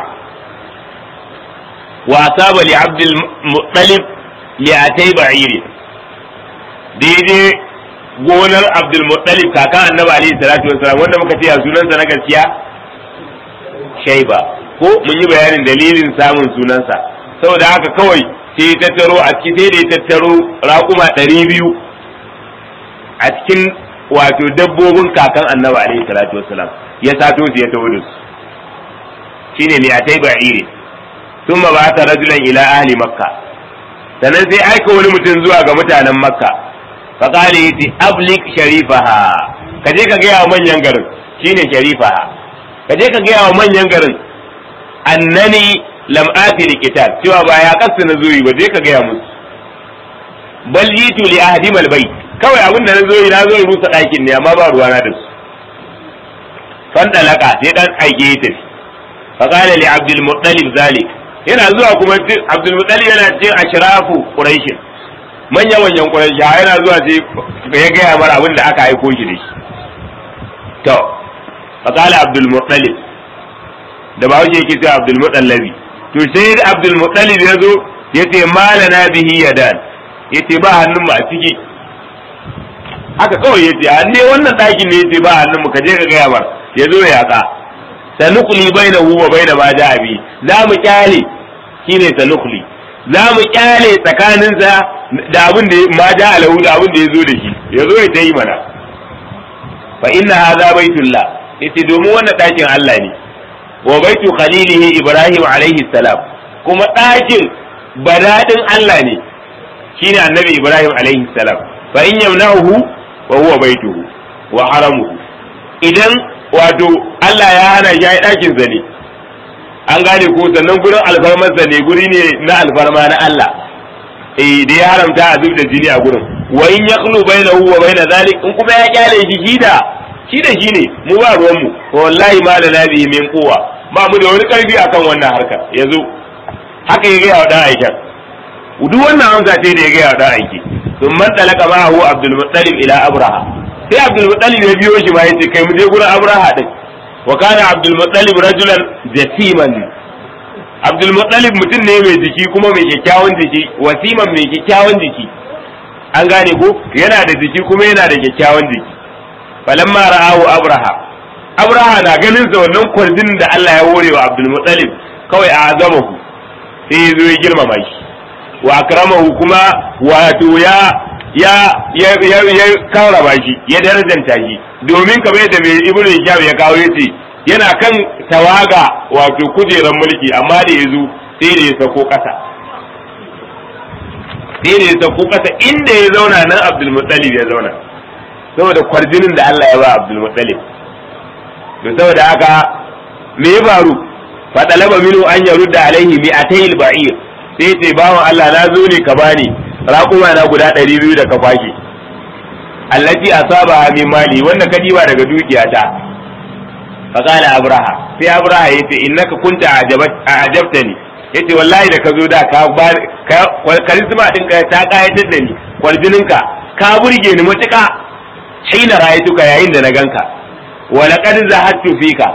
wa asaba li abdul muttalib li atay ba'iri daidai gonar abdul muttalib kakan annabi alaihi salatu wassalam wanda muka ce a sunansa na gaskiya shaiba ko mun yi bayanin dalilin samun sunansa saboda haka kawai sai ya tattaro a cikin sai da ya tattaro raƙuma ɗari biyu a cikin wato dabbobin kakan annabi alaihi salatu wassalam ya sato su ya taho da su shine ne a tai ba'ire thumma ba'atha rajulan ila ahli makka sannan sai aika wani mutum zuwa ga mutanen makka fa qala yati ablik sharifaha kaje ka ga wa manyan garin shine sharifaha kaje ka ga wa manyan garin annani lam ati likitab cewa ba ya kasu na zuwi ba je ka ga musu bal yitu li ahdim al bayt kawai abin da na zo na zo rusa ɗakin ne amma ba ruwana da su fan dalaka sai dan aike ya tafi fa qala li abdul muttalib zalik yana zuwa kuma abdul muttalib yana cikin ashrafu quraish manya manyan quraish yana zuwa sai ya gaya mara abin da aka aiko shi da shi to fa qala abdul muttalib da ba wuce yake sai abdul mutallabi to sai abdul muttalib ya zo yace malana bihi yadan yace ba hannun mu a ciki haka kawai yace a ne wannan ɗakin ne yace ba hannun mu ka je ka gaya mar ya zo ya ka sanukuli bainahu wa baina ma ja'a bi za mu kyale shine sanukuli za mu kyale tsakaninsa da abin da ma ja'a lahu da abin da ya zo da shi ya zo ya tayi mana fa inna hadha baitullah yace domin wannan ɗakin Allah ne wa baitu khalilihi ibrahim alaihi salam kuma ɗakin badadin Allah ne shine annabi ibrahim alaihi salam fa in yamna'uhu wa huwa baituhu wa haramuhu idan wato Allah ya hana shi ai ɗakin sa ne an gane ko sannan gurin alfarmar sa ne guri ne na alfarma na Allah eh da ya haramta a zub da jini a gurin wa in yaqlu bainahu wa baina zalik in kuma ya kyale shi shi da shi da shi ne mu ba ruwan mu wallahi ma da nabi min kowa ba mu da wani karfi akan wannan harkar yanzu haka ya gaya wa dan aikin duk wannan amsa ce da ya gaya wa dan aiki sun man talaka ma'ahu abdul muttalib ila abraha sai abdul muttalib ya biyo shi ma yace kai mu je gurin abraha din wa kana abdul muttalib rajulan jasiman abdul muttalib mutum ne mai jiki kuma mai kyakkyawan jiki wasiman mai kyakkyawan jiki an gane ko yana da jiki kuma yana da kyakkyawan jiki falamma ra'ahu abraha abraha na ganin sa wannan kwarjin da Allah ya hore wa abdul muttalib kawai a azamahu sai ya zo ya girmama shi wa akramahu kuma wato ya ya ya ya, ya karrama shi ya darajanta shi domin kamar yadda mai ibnu hisham ya kawo yace yana kan tawaga wato kujeran mulki amma da yazo sai da ya sako kasa sai da ya sako kasa inda ya zauna nan abdul muttalib ya zauna saboda kwarjinin da Allah ya ba abdul muttalib to saboda haka me ya faru fa talaba minhu an yarudda alaihi mi'atayil ba'ir sai ce bawan Allah na zo ne ka bani raƙuma na guda ɗari biyu da ka kwashe allati asaba min mali wanda ka diba daga dukiyata fa qala abraha sai abraha yace innaka kunta ajabtani yace wallahi da ka zo da ka ba karisma din ka ta kayatar da ni kwarjininka ka burge ni matuƙa hina ra'aytuka yayin da na ganka wa laqad zahattu fika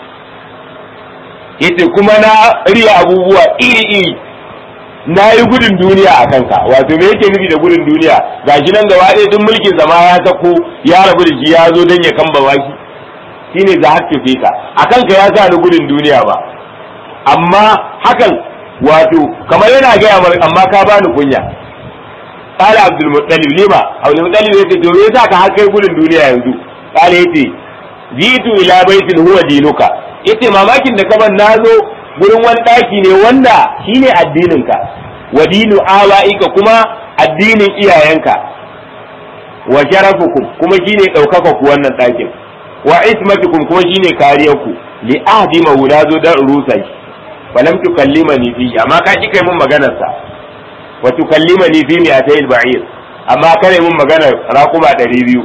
yace kuma na riya abubuwa iri iri na yi gudun duniya a kanka wato me yake nufi da gudun duniya gashi nan gaba ɗaya duk mulkin zama ya sako ya rabu da shi ya zo don ya kamba baki shine za hakka fika a kanka ya sa ni gudun duniya ba amma hakan wato kamar yana gaya mar amma ka bani kunya qala abdul muttalib lima abdul muttalib yace to me yasa ka har kai gudun duniya yanzu qala yace jitu ila baitin huwa dinuka yace mamakin da kaman nazo gurin wani ɗaki ne wanda shine addininka wa dinu awa'ika kuma addinin iyayenka wa sharafukum kuma shine ɗaukaka ku wannan ɗakin wa ismatukum kuma shine kariyarku li ahdi mawla zo da rusa shi wa lam tukallimani fi amma ka ki kai mun maganar sa wa tukallimani fi mi'atayil ba'ir amma kare mun maganar raquma 200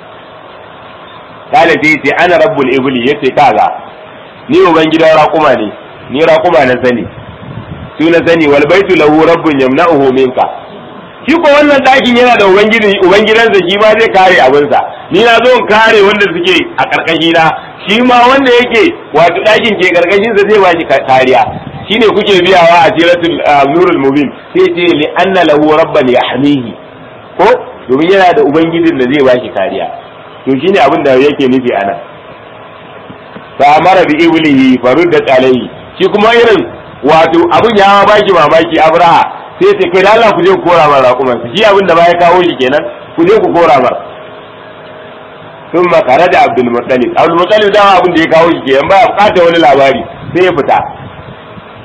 kala sai ce ana rabbul ibli yace kaga ni uban gidan raquma ne ni raƙuma na sani su na sani wal baitu lahu rabbun yamna'uhu minka shi ko wannan ɗakin yana da ubangiji ubangidansa shi ma zai kare abinsa ni na zo in kare wanda suke a karkashi na shi ma wanda yake wato ɗakin ke karkashin sa zai ba shi kariya shine kuke biyawa a siratul nurul mubin sai ce li anna lahu rabban yahmihi ko domin yana da ubangijin da zai ba shi kariya to shine abin da yake nufi anan fa amara bi iblihi faruddat alayhi shi kuma irin wato abin ya ba shi mamaki abraha sai ce kai da Allah ku je ku kora mar raƙuman su shi abin da ba ya kawo shi kenan ku je ku kora mar sun makara da abdul muttalib abdul muttalib dama abin da ya kawo shi kenan ba ya bukata wani labari sai ya fita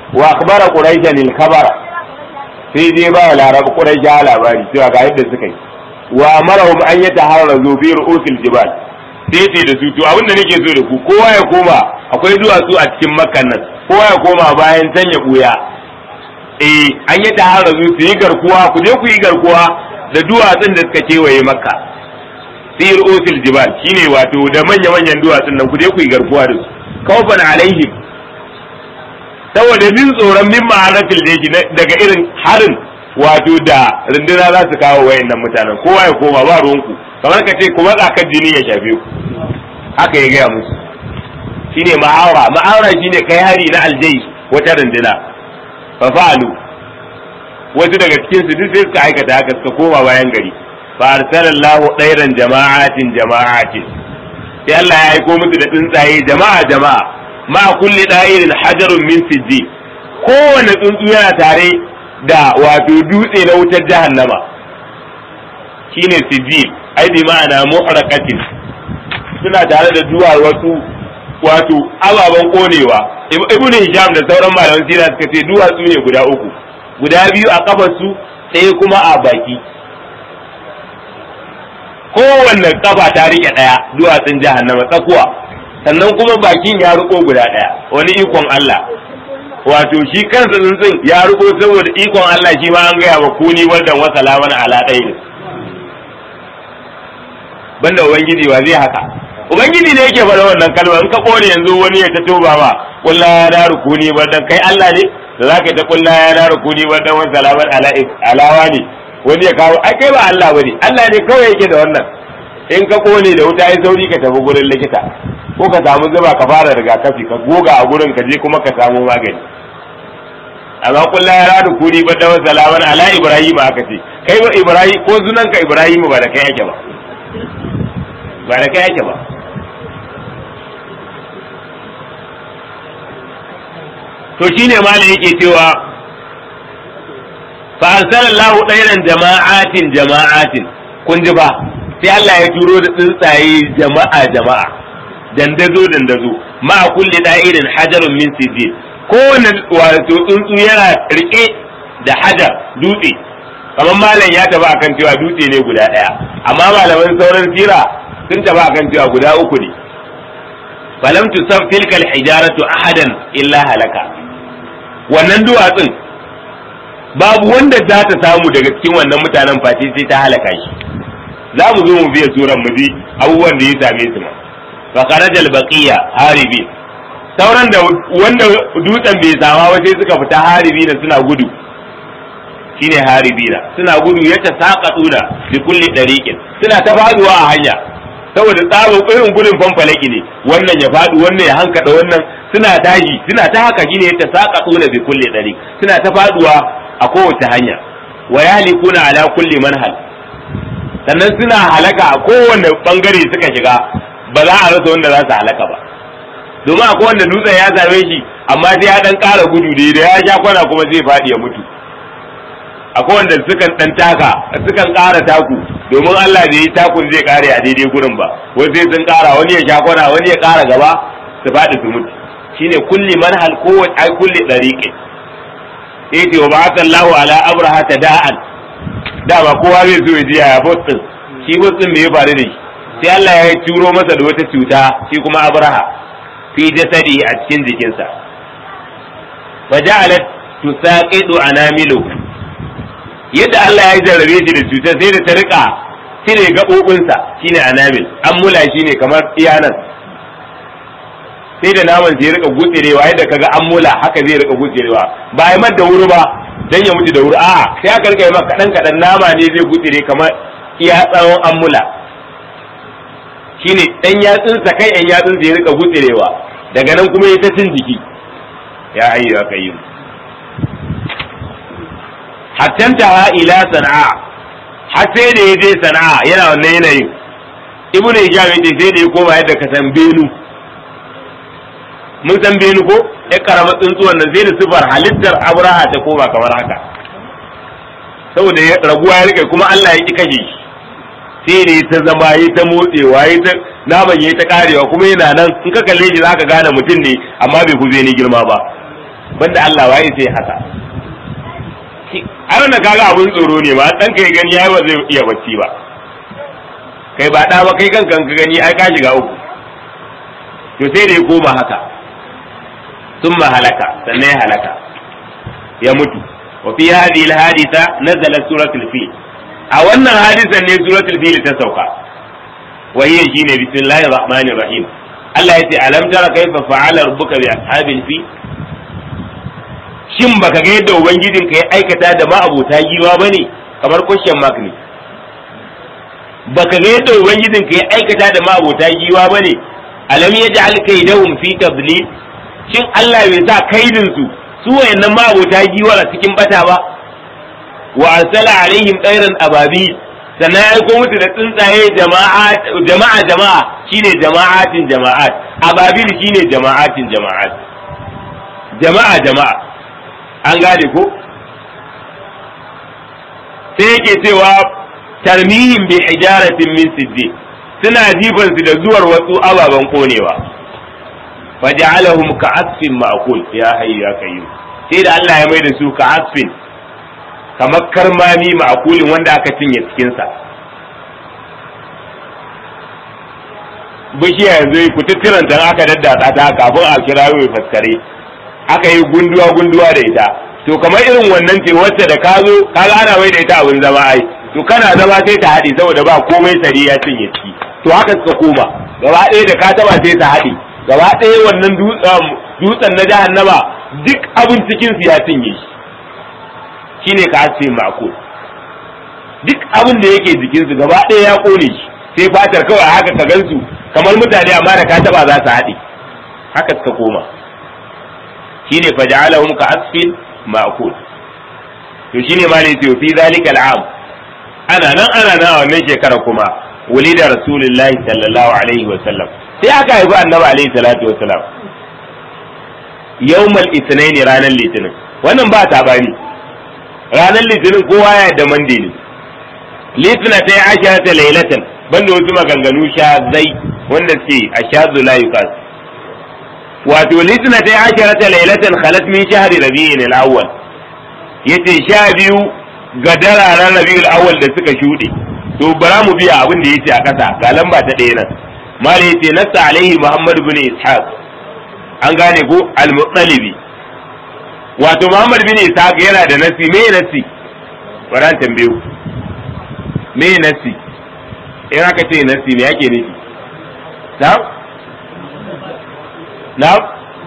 wa akhbara quraishan al khabara sai dai ba laraba quraisha labari cewa ga yadda suka yi wa amarahum an yataharrazu fi ru'usil jibal sai ce da su to abinda nake so da ku kowa ya koma akwai duwatsu a cikin makkan nan kowa ya koma bayan can ya buya eh an yi taharrazu su yi garkuwa ku je ku yi garkuwa da duwatsun da suka kewaye makka fi ru'usil jibal shine wato da manya manyan duwatsun nan ku je ku yi garkuwa da su kawfan alaihim saboda min tsoron min ma'arafil da yake daga irin harin wato da runduna za su kawo wayannan mutanen kowa ya koma ba ruwanku kamar ka ce kuma tsakar jini ya shafe ku haka ya gaya musu shine ma'aura ma'aura shine kai hari na aljai wata runduna fa fa'alu wasu daga cikin su duk sai suka aikata haka suka koma bayan gari fa arsalallahu ɗairan jama'atin jama'atin sai Allah ya aiko musu da tsuntsaye jama'a jama'a ma kulli da'irin hajarun min sijji kowane tsuntsu yana tare da wato dutse na wutar jahannama shine sijil ai bi ma'ana muhraqatin suna tare da duwar wasu wato ababen konewa ibn hisham da sauran malaman sira suka ce duwatsu ne guda uku guda biyu a kafar su ɗaya kuma a baki kowanne kafa ta rike ɗaya duwatsun jahannama tsakuwa sannan kuma bakin ya riko guda ɗaya wani ikon Allah wato shi kansa tsuntsun ya riko saboda ikon Allah shi ma an gaya wa kuni waldan wa salaman ala ɗaya banda ubangiji wa zai haka ubangiji ne yake faɗa wannan kalma in ka kone yanzu wani ya ta toba ma kulla ya da rukuni waldan kai Allah ne da zaka ta kulla ya da rukuni waldan wa salaman ala alawa ne wani ya kawo ai kai ba Allah bane Allah ne kawai yake da wannan in ka kone da wuta ai sauri ka tafi gurin likita ko ka samu zuba ka fara rigakafi ka goga a gurin ka je kuma ka samu magani amma kullu ya radu kuni ba da salaman ala ibrahim aka ce kai ba ibrahim ko sunan ka ibrahim ba da kai yake ba ba da kai yake ba to shine malam yake cewa fa arsalallahu ɗairan jama'atin jama'atin kun ji ba sai Allah ya turo da tsuntsaye jama'a jama'a dandazo dandazo ma kulli da'irin hajarun min sijil kowane wato tsuntsu yana rike da hajar dutse kamar malam ya taba akan cewa dutse ne guda daya amma malaman sauran sira sun taba akan cewa guda uku ne falam tusaf tilkal hijaratu ahadan illa halaka wannan duwatsun babu wanda za ta samu daga cikin wannan mutanen face sai ta halaka shi za mu zo mu biya suran mu ji abubuwan da ya same su ma fa kharajal baqiya haribi sauran da wanda dutsen bai sama ba sai suka fita haribi da suna gudu shine haribi da suna gudu ya ta saqatuna bi kulli dariqin suna ta faduwa a hanya saboda tsabon irin gudun fanfalaki ne wannan ya faɗi wannan ya hankada wannan suna tashi suna ta haka shine ya ta saqatuna bi kulli dariq suna ta faduwa a kowace hanya wa yahlikuna ala kulli manhal sannan suna halaka a kowane bangare suka shiga ba za a rasa wanda za su halaka ba domin akwai wanda dutsen ya same shi amma sai ya dan ƙara gudu da da ya sha kwana kuma zai faɗi ya mutu akwai wanda sukan dan taka sukan ƙara taku domin Allah da yi takun zai ƙare a daidai gurin ba wani sai sun ƙara wani ya sha kwana wani ya ƙara gaba su faɗi su mutu shine kulli manhal kowace ai kulli dariqin yace wa ba'athallahu ala abraha tada'an dama kowa zai zo ya ji yaya bot din shi bot din me ya faru da shi sai Allah ya turo masa da wata cuta shi kuma Abraha fi jasadi a cikin jikinsa fa ja'alat tusaqidu anamilu yadda Allah ya jarrabe shi da cutar sai da ta rika cire gabobinsa shine anamil ammula shine kamar iyanan sai da naman sai ya rika gutserewa yadda kaga ammula haka zai rika gutserewa ba ai da wuri ba dan ya mutu da wuri a'a sai aka rika maka kadan kadan nama ne zai gutsire kamar iya tsawon ammula shine dan yatsun sa kai yan yatsun ya rika gutsirewa daga nan kuma ya ta cin jiki ya ayyu aka yi hatta ta ila sana'a har sai da ya je sana'a yana wannan yanayin ibnu hijab yace sai da ya koma yadda ka san benu mun san benu ko ya karama tsuntsuwan nan sai da sifar halittar abraha ta koma kamar haka saboda ya raguwa ya rike kuma Allah ya ki kashe shi sai ne ta zama yi ta motsewa yi ta naman yi ta karewa kuma yana nan in ka kalle shi zaka gane mutum ne amma bai kuze ni girma ba banda Allah waye sai haka har na kaga abun tsoro ne ba dan kai gani yayi ba zai iya bacci ba kai ba da ba kai kankan ka gani ai ka shiga uku to sai da ya koma haka thumma halaka sannan ya halaka ya mutu wa fi hadhihi al-haditha nazalat suratul fil a wannan hadisan ne suratul fil ta sauka wa hiya shine bismillahir rahmanir rahim Allah yace alam tara kaifa fa'ala rabbuka bi ashabil fil shin baka ga yadda ubangijin ka ya aikata da ma'abota giwa bane kamar question mark ne baka ga yadda ubangijin ka ya aikata da ma'abota giwa bane alam yaj'al kaydahum fi tadlil shin Allah bai sa kaidin su su wayannan ma'abota giwa a cikin bata ba wa arsala alaihim tsairan ababi sannan ya aiko musu da tsuntsaye jama'a jama'a jama'a shine jama'atin jama'at ababil shine jama'atin jama'at jama'a jama'a an gane ko sai yake cewa tarmihim bi hijaratin min siddi suna jifan su da zuwar wasu ababen konewa faja'alahum ka'asfin ma'kul ya hayyu ya kayyum sai da Allah ya mai da su ka'asfin kamar karmami ma'kulin wanda aka cinye cikin sa bishiya yanzu ku tuttiran tan aka daddatsa ta kafin a kira mai faskare aka yi gunduwa gunduwa da ita to kamar irin wannan ce wacce da ka zo ka ana mai da ita abin zama ai to kana zama sai ta haɗe saboda ba komai sari ya cinye ciki to haka suka koma gaba ɗaya da ka taba sai ta haɗe gaba ɗaya wannan dutsen na jahannama duk abin cikin su ya cinye shi shine ka asfe mako duk abin da yake jikin su gaba ɗaya ya kone shi sai fatar kawai haka ka gansu kamar mutane amma da ka taba za su haɗe haka suka koma shine faj'alahum ka asfin ma'kul to shine ma ne ce fi zalika al'am ana nan ana nan a wannan shekara kuma wulida rasulullahi sallallahu alaihi wa sallam sai aka haifi annabi alaihi salatu wa salam yawmal ithnain ranar litinin wannan ba ta bani ranar litinin kowa ya da mande ne litina ta yi ashara ta lailatan banda wasu maganganu sha zai wanda suke a sha la yukas wato litina ta yi ashara ta lailatan khalat min shahri rabi'in al-awwal yace sha biyu ga dararen rabi'ul awwal da suka shuɗe to bara mu biya abin da yace a ƙasa ga lamba ta ɗaya nan malai yace nassa alaihi muhammad bin ishaq an gane ko al-muttalibi wato muhammad bin ishaq yana da nasi me nasi bara tambayo me nasi in aka ce nasi me yake nufi na'am na'am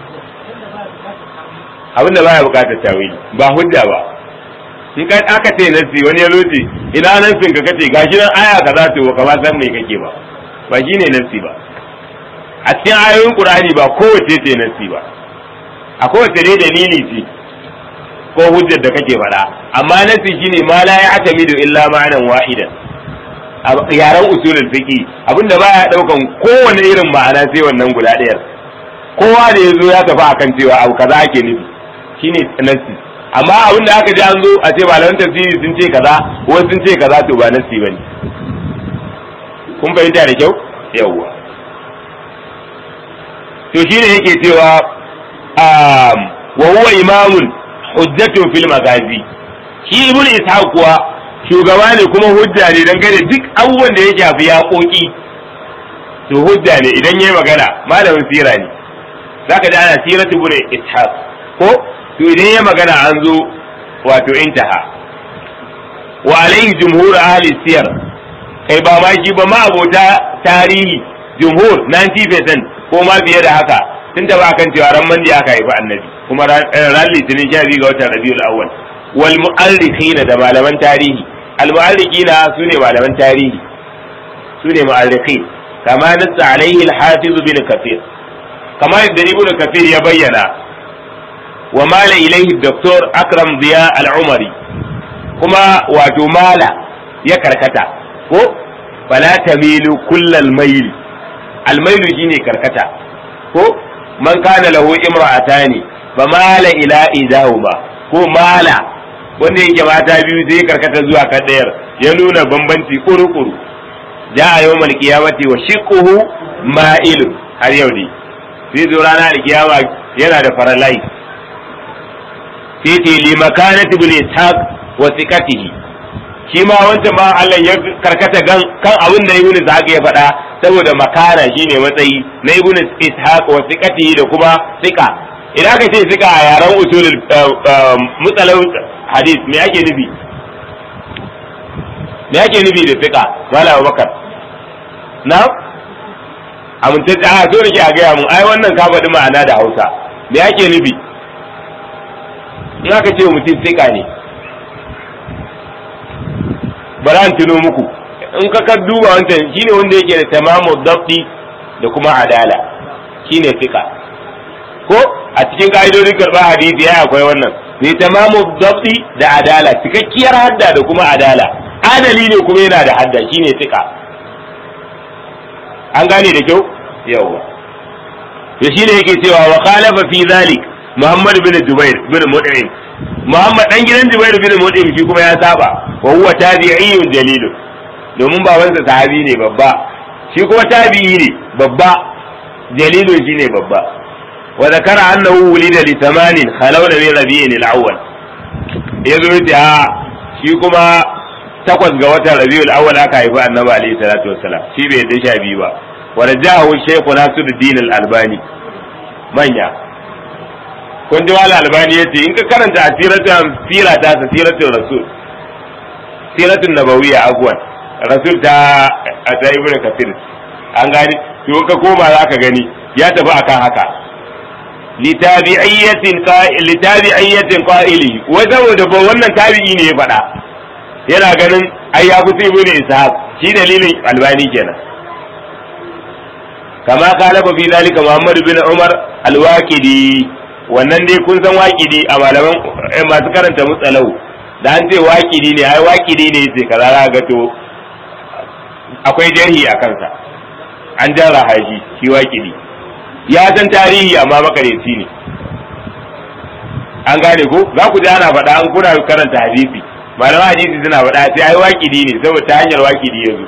abin da baya bukatar tawili ba hujja ba in kai aka ce nasi wani ya loce ina nasin ka kace gashi nan aya kaza to ka ba san me kake ba ba shine nasi ba a cikin ayoyin qur'ani ba kowace ce nasi ba a kowace dai dalili ce ko hujjar da kake faɗa amma nasi shine ma la ya'tamidu illa ma'anan wahidan a yaren usulul fiqi abinda baya daukan kowane irin ma'ana sai wannan guda ɗayar kowa da ya zo ya tafi akan cewa abu kaza ake nufi shine nasi amma abin da aka ji an zo a ce malaman tafsiri sun ce kaza ko sun ce kaza to ba nasi bane kun fahimta da kyau yawwa to shine yake cewa wa huwa imamun hujjatun fil magazi shi ibn ishaq kuwa shugaba ne kuma hujja ne dangane duk abubuwan da ya shafi yaƙoƙi to hujja ne idan yayi magana malamin sira ne zaka ji ana siratu ibn ishaq ko to idan ya magana an zo wato intaha wa alaihi jumhur ahli siyar kai ba ma shi ba ma abota tarihi jumhur 90% ko ma fiye da haka tun da ba kan cewa ran mandi aka haifi annabi kuma ran litinin sha biyu ga watan rabiul awwal wal mu'arrikhina da malaman tarihi al mu'arrikhina sune malaman tarihi sune mu'arrikhin kama nassa alaihi al hafiz bin kafir kama yadda ibn kafir ya bayyana wa mala ilaihi doktor akram ziya al-umari kuma wato mala ya karkata ko fala tamilu kullal mail al-mailu shine karkata ko man kana lahu imra'atani fa mala ila idahuma ko mala wanda yake mata biyu sai karkata zuwa kan dayar ya nuna bambanci kuru-kuru ja'a yawmal qiyamati wa shiqquhu ma'il har yau ne sai zo rana da kiyama yana da faralai sai ce li makanati ibn ishaq wa thiqatihi shi ma wancan ba Allah ya karkata gan kan abin da ibn ishaq ya faɗa saboda makana shine matsayi na ibn ishaq wa thiqatihi da kuma thiqa idan ka ce thiqa a yaran usulul mutsalau hadith me ake nufi me ake nufi da thiqa malam Abubakar na amintacce a so nake a gaya mun ai wannan ka faɗi ma'ana da Hausa me ake nufi in aka ce mutum thiqa ne bari an tuno muku in ka ka duba wancan shine wanda yake da tamamu dabdi da kuma adala shine fika ko a cikin ka'idodin karɓar hadisi ya akwai wannan mai tamamu dabdi da adala cikakkiyar hadda da kuma adala adali ne kuma yana da hadda shine fika an gane da kyau yawa to shine yake cewa wa khalafa fi zalik Muhammad bin Jubair bin Mut'im Muhammad dan gidan Jubair bin Mut'im shi kuma ya saba wa huwa tabi'iyyun jalilun domin babansa sahabi ne babba shi kuma tabi'i ne babba jalilun shi ne babba wa zakara annahu wulida li thamanin khalawna min rabi'in al-awwal yazo yace a shi kuma takwas ga watan rabi'ul awwal aka haifi annabi alaihi salatu wassalam shi bai yadda sha biyu ba wa rajahu shaykh nasiruddin al-albani manya kun ji wala albani yace in ka karanta asiratan sira ta siratul rasul siratun nabawiyya agwan rasul ta ta ibnu kafir an gani to ka koma zaka gani ya tafi akan haka litabi'iyyatin qa'il litabi'iyyatin qa'ili wa saboda ba wannan tabi'i ne ya faɗa yana ganin ai ya fi ibnu ishaq shi dalilin albani kenan kama kala fi zalika muhammad bin umar al-waqidi wannan dai kun san waƙidi a malaman masu karanta mutsalau da an ce waƙidi ne ai waƙidi ne ce kaza za ga to akwai jarhi a kansa an jara haji shi waƙidi ya san tarihi amma makareci ne an gane ko za ku ji ana faɗa an kuna karanta hadisi malaman hadisi suna faɗa sai ai waƙidi ne saboda ta hanyar waƙidi ya zo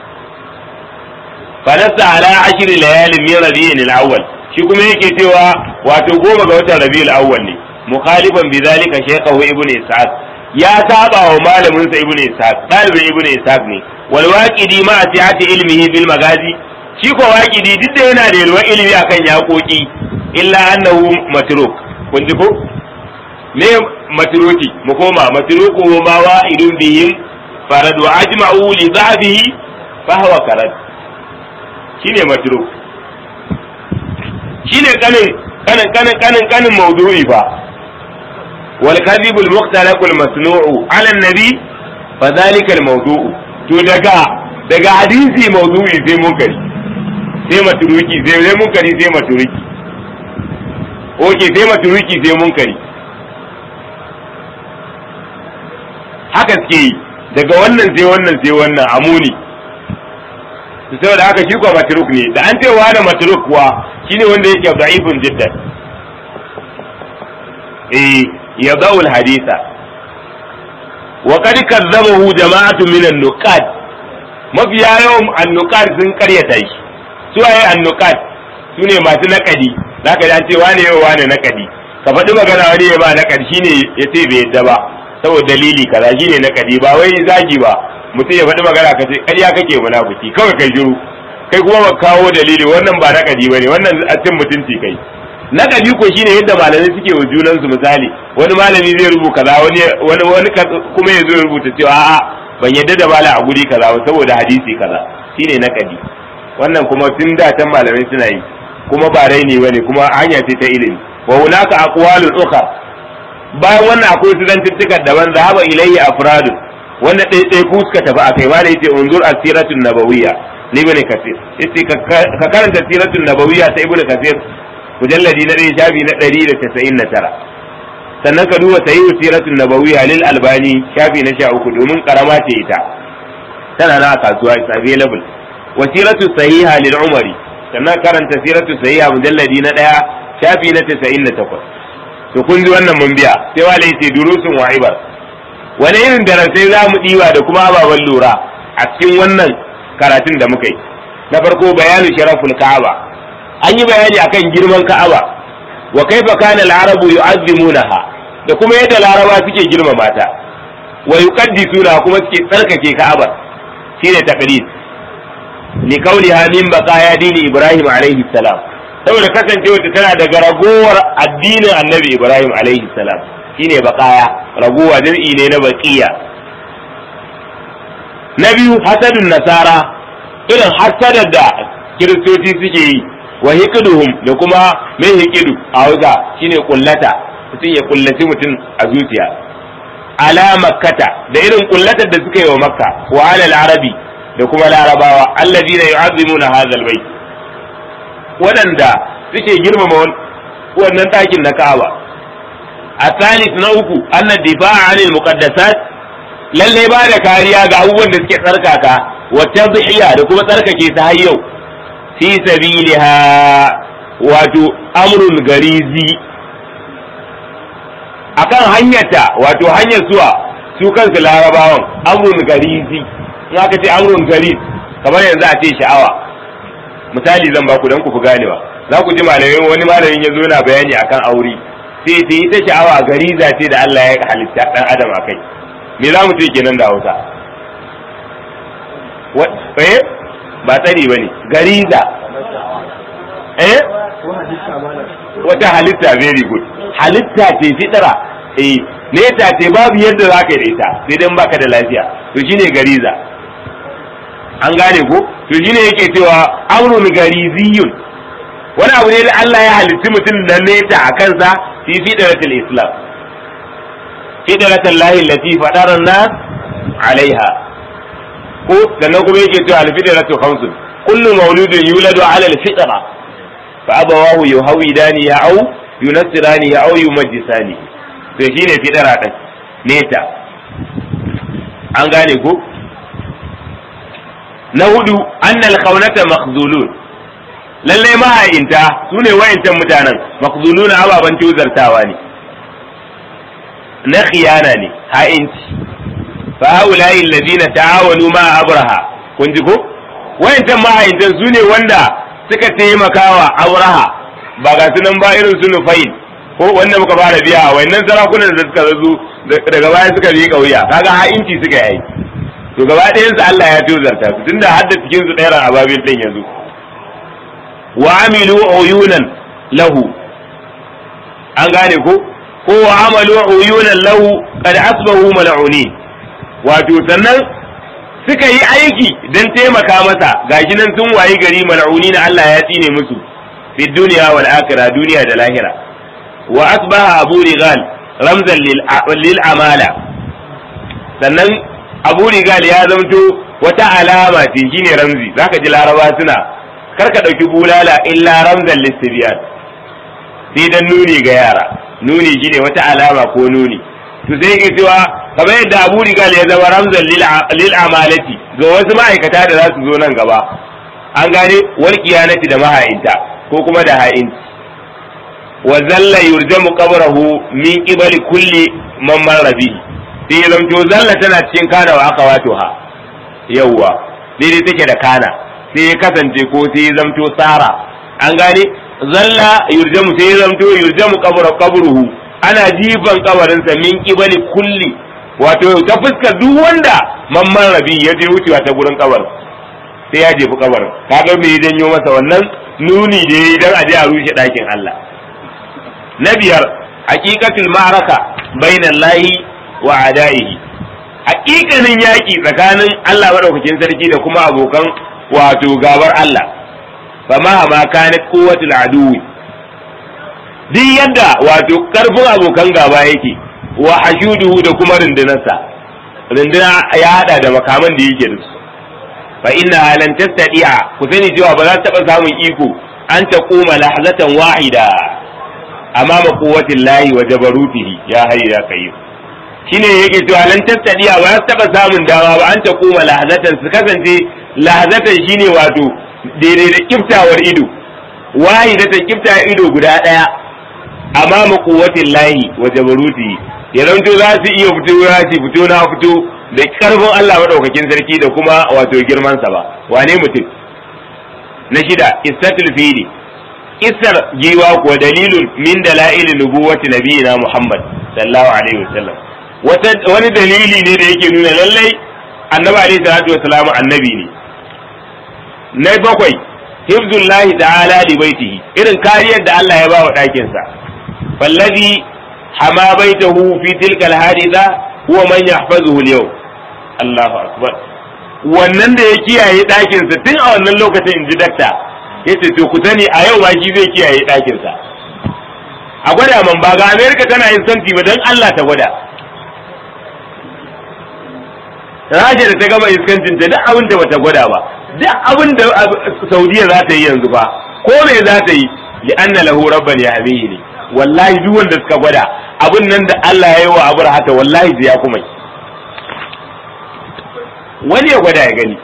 fanasta ala ashiri layalin min rabi'in al-awwal shi kuma yake cewa wato goma ga watan rabiul awwal ne mukhalifan bi zalika shaykhahu ibn ishaq ya saba wa malamin sa ibn ishaq dalibin ibn ishaq ne wal waqidi ma sihati ilmihi bil magazi shi ko waqidi duk da yana da yalwar ilimi akan yaƙoƙi illa annahu matruk kun ji ko me matruki mu koma matruku ma wa'idun bihim farad wa ajma'u li dhahbihi fa huwa karad shine matruk shine kanin kanin kanin kanin kanin mawdu'i fa wal kadhib al mukhtalaq al masnu'u ala an nabi fa dhalika al mawdu'u to daga daga hadisi mawdu'i sai munkari sai maturuki sai sai munkari sai maturuki oke sai maturuki sai munkari haka suke yi daga wannan sai wannan sai wannan amuni saboda haka shi kuwa matruk ne da an ce wa da matruk kuwa shine wanda yake da'ifun jiddan eh yadau haditha wa qad kazzabahu jama'atun min an-nuqad mafiya yawan an-nuqad sun karyata shi su waye an-nuqad sune masu nakadi zaka ji an ce wane yau wane nakadi ka faɗi magana wani ya ba nakadi shine ya ce bai yadda ba saboda dalili kaza shine nakadi ba wai zagi ba mutum ya faɗi magana ka ce ƙarya kake munafiki kawai kai shiru kai kuma ba kawo dalili wannan ba nakadi bane wannan a cin mutunci kai nakadi ko shine yadda malamai suke wa junan su misali wani malami zai rubuta kaza wani wani wani kuma ya zo rubuta cewa a'a ban yadda da mala a guri kaza ba saboda hadisi kaza shine nakadi wannan kuma tun da can malamai suna yi kuma ba raini bane kuma hanya ce ta ilimi wa hunaka aqwalul ukhra bayan wannan akwai su zantuttukan daban zahaba ilayhi afradun wanda ɗaiɗai ku suka tafi akai ma da yace unzur asiratun nabawiyya ni ibn kasir yace ka karanta siratun nabawiyya ta ibn kasir mujalladi na ɗaya shafi na ɗari da casa'in na tara sannan ka duba sahihu siratun nabawiyya lil albani shafi na sha uku domin karama ce ita tana na a kasuwa it's available wa siratu sahiha lil umari sannan karanta siratu sahiha mujalladi na ɗaya shafi na casa'in da takwas to kun ji wannan mun biya sai wale yace durusun wa ibar wani irin darasai za mu ɗiba da kuma ababen lura a cikin wannan karatun da muka yi na farko bayanu sharaful ka'aba an yi bayani akan girman ka'aba wa kaifa kana al-arabu yu'azzimunaha da kuma yadda laraba suke girmama ta wa yuqaddisuna kuma suke tsarkake ka'aba shine taqdis li qawliha min baqaya dini ibrahim alaihi salam saboda kasancewa ta tana daga ragowar addinin annabi ibrahim alaihi salam shine baqaya ragowa jam'i ne na baqiya na biyu hasadun nasara irin hasadar da kiristoci suke yi wa hikiduhum da kuma mai hikidu a hausa shine kullata mutum ya kullaci mutum a zuciya ala makkata da irin kullatar da suka yi wa makka wa alal arabi da kuma larabawa alladina yu'azzimuna hadha albayt waɗanda suke girmama wannan ɗakin na Ka'aba a salis na uku anna difa'a anil muqaddasat lalle ba da kariya ga abubuwan da suke tsarkaka wa tadhiya da kuma tsarkake su har yau fi sabiliha wato amrun garizi akan hanyarta wato hanyar zuwa su kansu larabawan amrun garizi in aka ce amrun gariz kamar yanzu a ce sha'awa misali zan ba ku dan ku fi ganewa za ku ji malamai wani malamin ya zo yana bayani akan aure sai ta ita sha'awa gariza ce da Allah ya halitta dan adam a kai me za mu ce kenan da Hausa eh ba tsari bane gariza eh wata halitta very good halitta ce fitara eh neta ce babu yadda za ka yi da ita sai dan baka da lafiya to shine gariza an gane ko to shine yake cewa amrun gariziyun wani abu ne da Allah ya halitti mutum da neta a kansa fi fitratul islam fitratul lahi allati fadara nas alaiha ko sannan kuma yake cewa al-fitratu khamsun kullu mauludin yuladu ala al-fitra fa abawahu yuhawidani ya au yunassirani ya au yumajjisani to shine fitra din neta an gane ko na hudu annal kaunata makhzulun lalle mahayinta su ne wayancan mutanen makhzulun ababen tuzartawa ne na khiyana ne ha'inci fa haula'i alladhina ta'awanu ma abraha kun ji ko wayancan mahayintan su ne wanda suka taimakawa abraha ba ga su nan ba irin su nufail ko wanda muka fara biya wayannan sarakunan da suka zo daga baya suka bi kauya kaga ha'inci suka yi to gaba ɗayansu Allah ya tozarta su tunda har da cikin su ɗaya ababil ɗin yanzu wa amilu uyunan lahu an gane ko ko wa amalu uyunan lahu qad asbahu mal'uni wato sannan suka yi aiki don taimaka masa gashi nan sun wayi gari mal'uni na Allah ya tsine musu fi duniya wal akhirah duniya da lahira wa asbaha abu rigal ramzan lil amala sannan abu rigal ya zamto wata alama ce shine ramzi zaka ji laraba suna kar ka dauki bulala illa ramzan listibiyan sai dan nuni ga yara nuni shine wata alama ko nuni to sai yake cewa kamar yadda abu rigal ya zama ramzan lil amalati ga wasu ma'aikata da za su zo nan gaba an gane wal kiyanati da maha'inta ko kuma da ha'inci wa zalla yurjamu qabrahu min qibali kulli man marra bihi sai ya zamto zalla tana cikin kana wa aka wato ha yawwa daidai take da kana sai ya kasance ko sai ya zamto tsara an gane zalla yurjamu sai ya zamto yurjamu qabru qabruhu ana jifan kabarinsa min qibali kulli wato ta fuskar duk wanda mamman rabi ya je wucewa ta gurin kabarin sai ya jefi kabarin kaga me ya janyo masa wannan nuni da yayi dan aje a rushe dakin Allah na biyar haqiqatul ma'araka bainallahi wa adaihi hakikanin yaki tsakanin Allah madaukakin sarki da kuma abokan wato gabar Allah fa ma ma kanat quwwatul aduwi duk yadda wato karfin abokan gaba yake wa hashuduhu da kuma rundunarsa runduna ya hada da makaman da yake da su fa inna lan tastati'a ku sani cewa ba za ta taba samun iko an ta koma lahzatan wahida amama quwwatil lahi wa jabarutihi ya hayya ya qayyum shine yake cewa lan tastadiya ba su taba samun dama ba an ta koma lahazatan su kasance lahazatan shine wato daidai da kiftawar ido wahidatan kifta ido guda daya amma ma quwwatin lahi wa jabaruti ya zanto za su iya fito ya su fito na fito da karfin Allah madaukakin sarki da kuma wato girman sa ba wane mutum na shida istatul fili isar giwa kuwa dalilun min dalailin nubuwati nabiyina Muhammad sallallahu alaihi wasallam wani dalili ne da yake nuna lallai annabi alaihi salatu wasallam annabi ne na bakwai hifzullahi ta'ala li baitihi irin kariyar da Allah ya ba wa ɗakin sa fallazi hama baitahu fi tilka alhaditha huwa man yahfazuhu al-yawm Allahu akbar wannan da ya kiyaye ɗakin sa tun a wannan lokacin inji dakta yace to ku sani a yau ma shi zai kiyaye ɗakin sa a gwada man ba ga America tana yin santi ba dan Allah ta gwada Rasha da ta gama iskancin ta duk abin da bata gwada ba duk abin da Saudiya za ta yi yanzu ba ko me za ta yi li anna lahu rabban yahmihi ne wallahi duk wanda suka gwada abin nan da Allah ya yi wa abu hata wallahi zai ya kuma wani ya gwada ya gani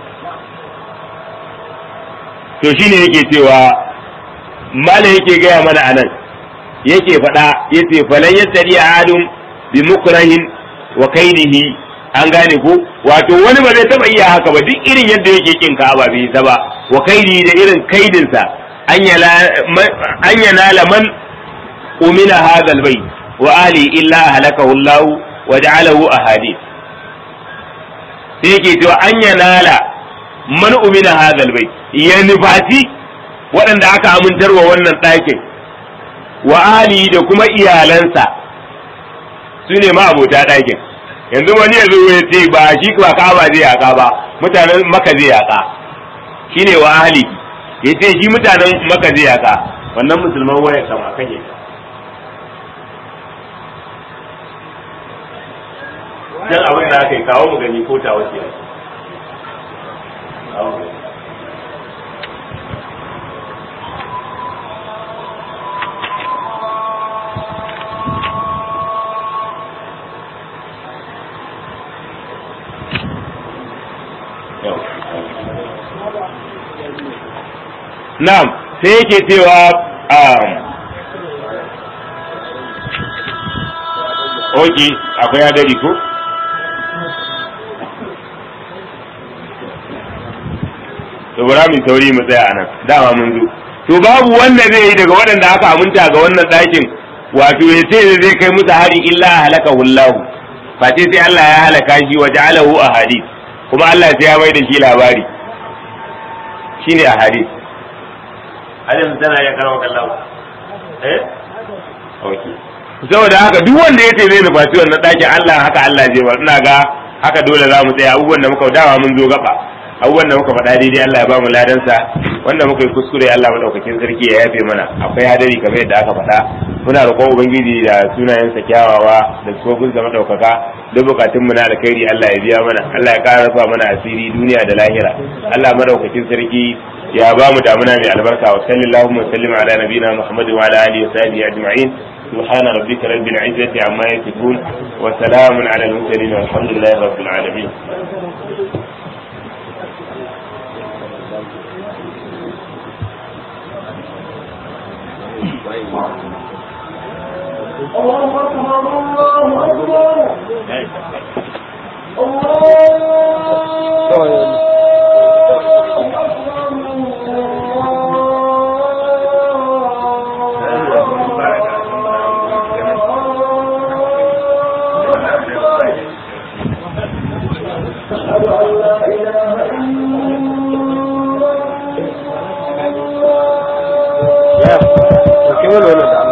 to shine yake cewa mala yake gaya mana anan yake faɗa yace falan yastari adum bi mukrahin wa kainihi an gane ko wato wani ba zai taba iya haka ba duk irin yadda yake kin Ka'aba bai ta ba wa kaidi da irin kaidinsa an yanala man umina hadha albayt wa ali illa halakahu Allah wa ja'alahu ahadith sai yake cewa an yanala man umina hadha albayt ya nufati waɗanda aka amintarwa wannan ɗakin wa ali da kuma iyalansa su ne ma abota ɗakin yanzu wani ya zo ya ce ba shi ba kaba zai yaka ba mutanen maka zai yaka shine wa ahli ya ce shi mutanen maka zai yaka wannan musulman waya kama kan yaka dan abin da aka yi kawo mu gani ko ta wace Na'am, sai yake cewa Oke, akwai hadari ko? To bara min tauri mu tsaya anan, dama mun zo. To babu wanda zai yi daga waɗanda aka aminta ga wannan ɗakin, wato ya ce zai kai musu hari illa halaka hullahu. Face sai Allah ya halaka shi wa ja'alahu ahadith. Kuma Allah sai ya mai da shi labari. Shine ahadith. har yanzu tana iya karawa kallon eh ok saboda haka duk wanda ya ce zai nufaci wannan ɗakin Allah haka Allah zai bar ina ga haka dole za mu tsaya abubuwan da muka dawa mun zo gaba abubuwan da muka faɗa daidai Allah ya ba mu ladansa wanda muka yi kuskure Allah madaukakin sarki ya yafe mana akwai hadari kamar yadda aka faɗa muna roƙon ubangiji da sunayensa kyawawa da tsofin sa madaukaka duk bukatun mu na alkhairi Allah ya biya mana Allah ya ƙara rufa mana asiri duniya da lahira Allah madaukakin sarki ya ba mu damuna mai albarka wa sallallahu wa sallim ala nabiyina Muhammad wa ala alihi wa sahbihi ajma'in سبحان ربك رب العزة عما يصفون وسلام على المرسلين والحمد لله رب العالمين الله أكبر الله أكبر أشهد أن لا إله إلا الله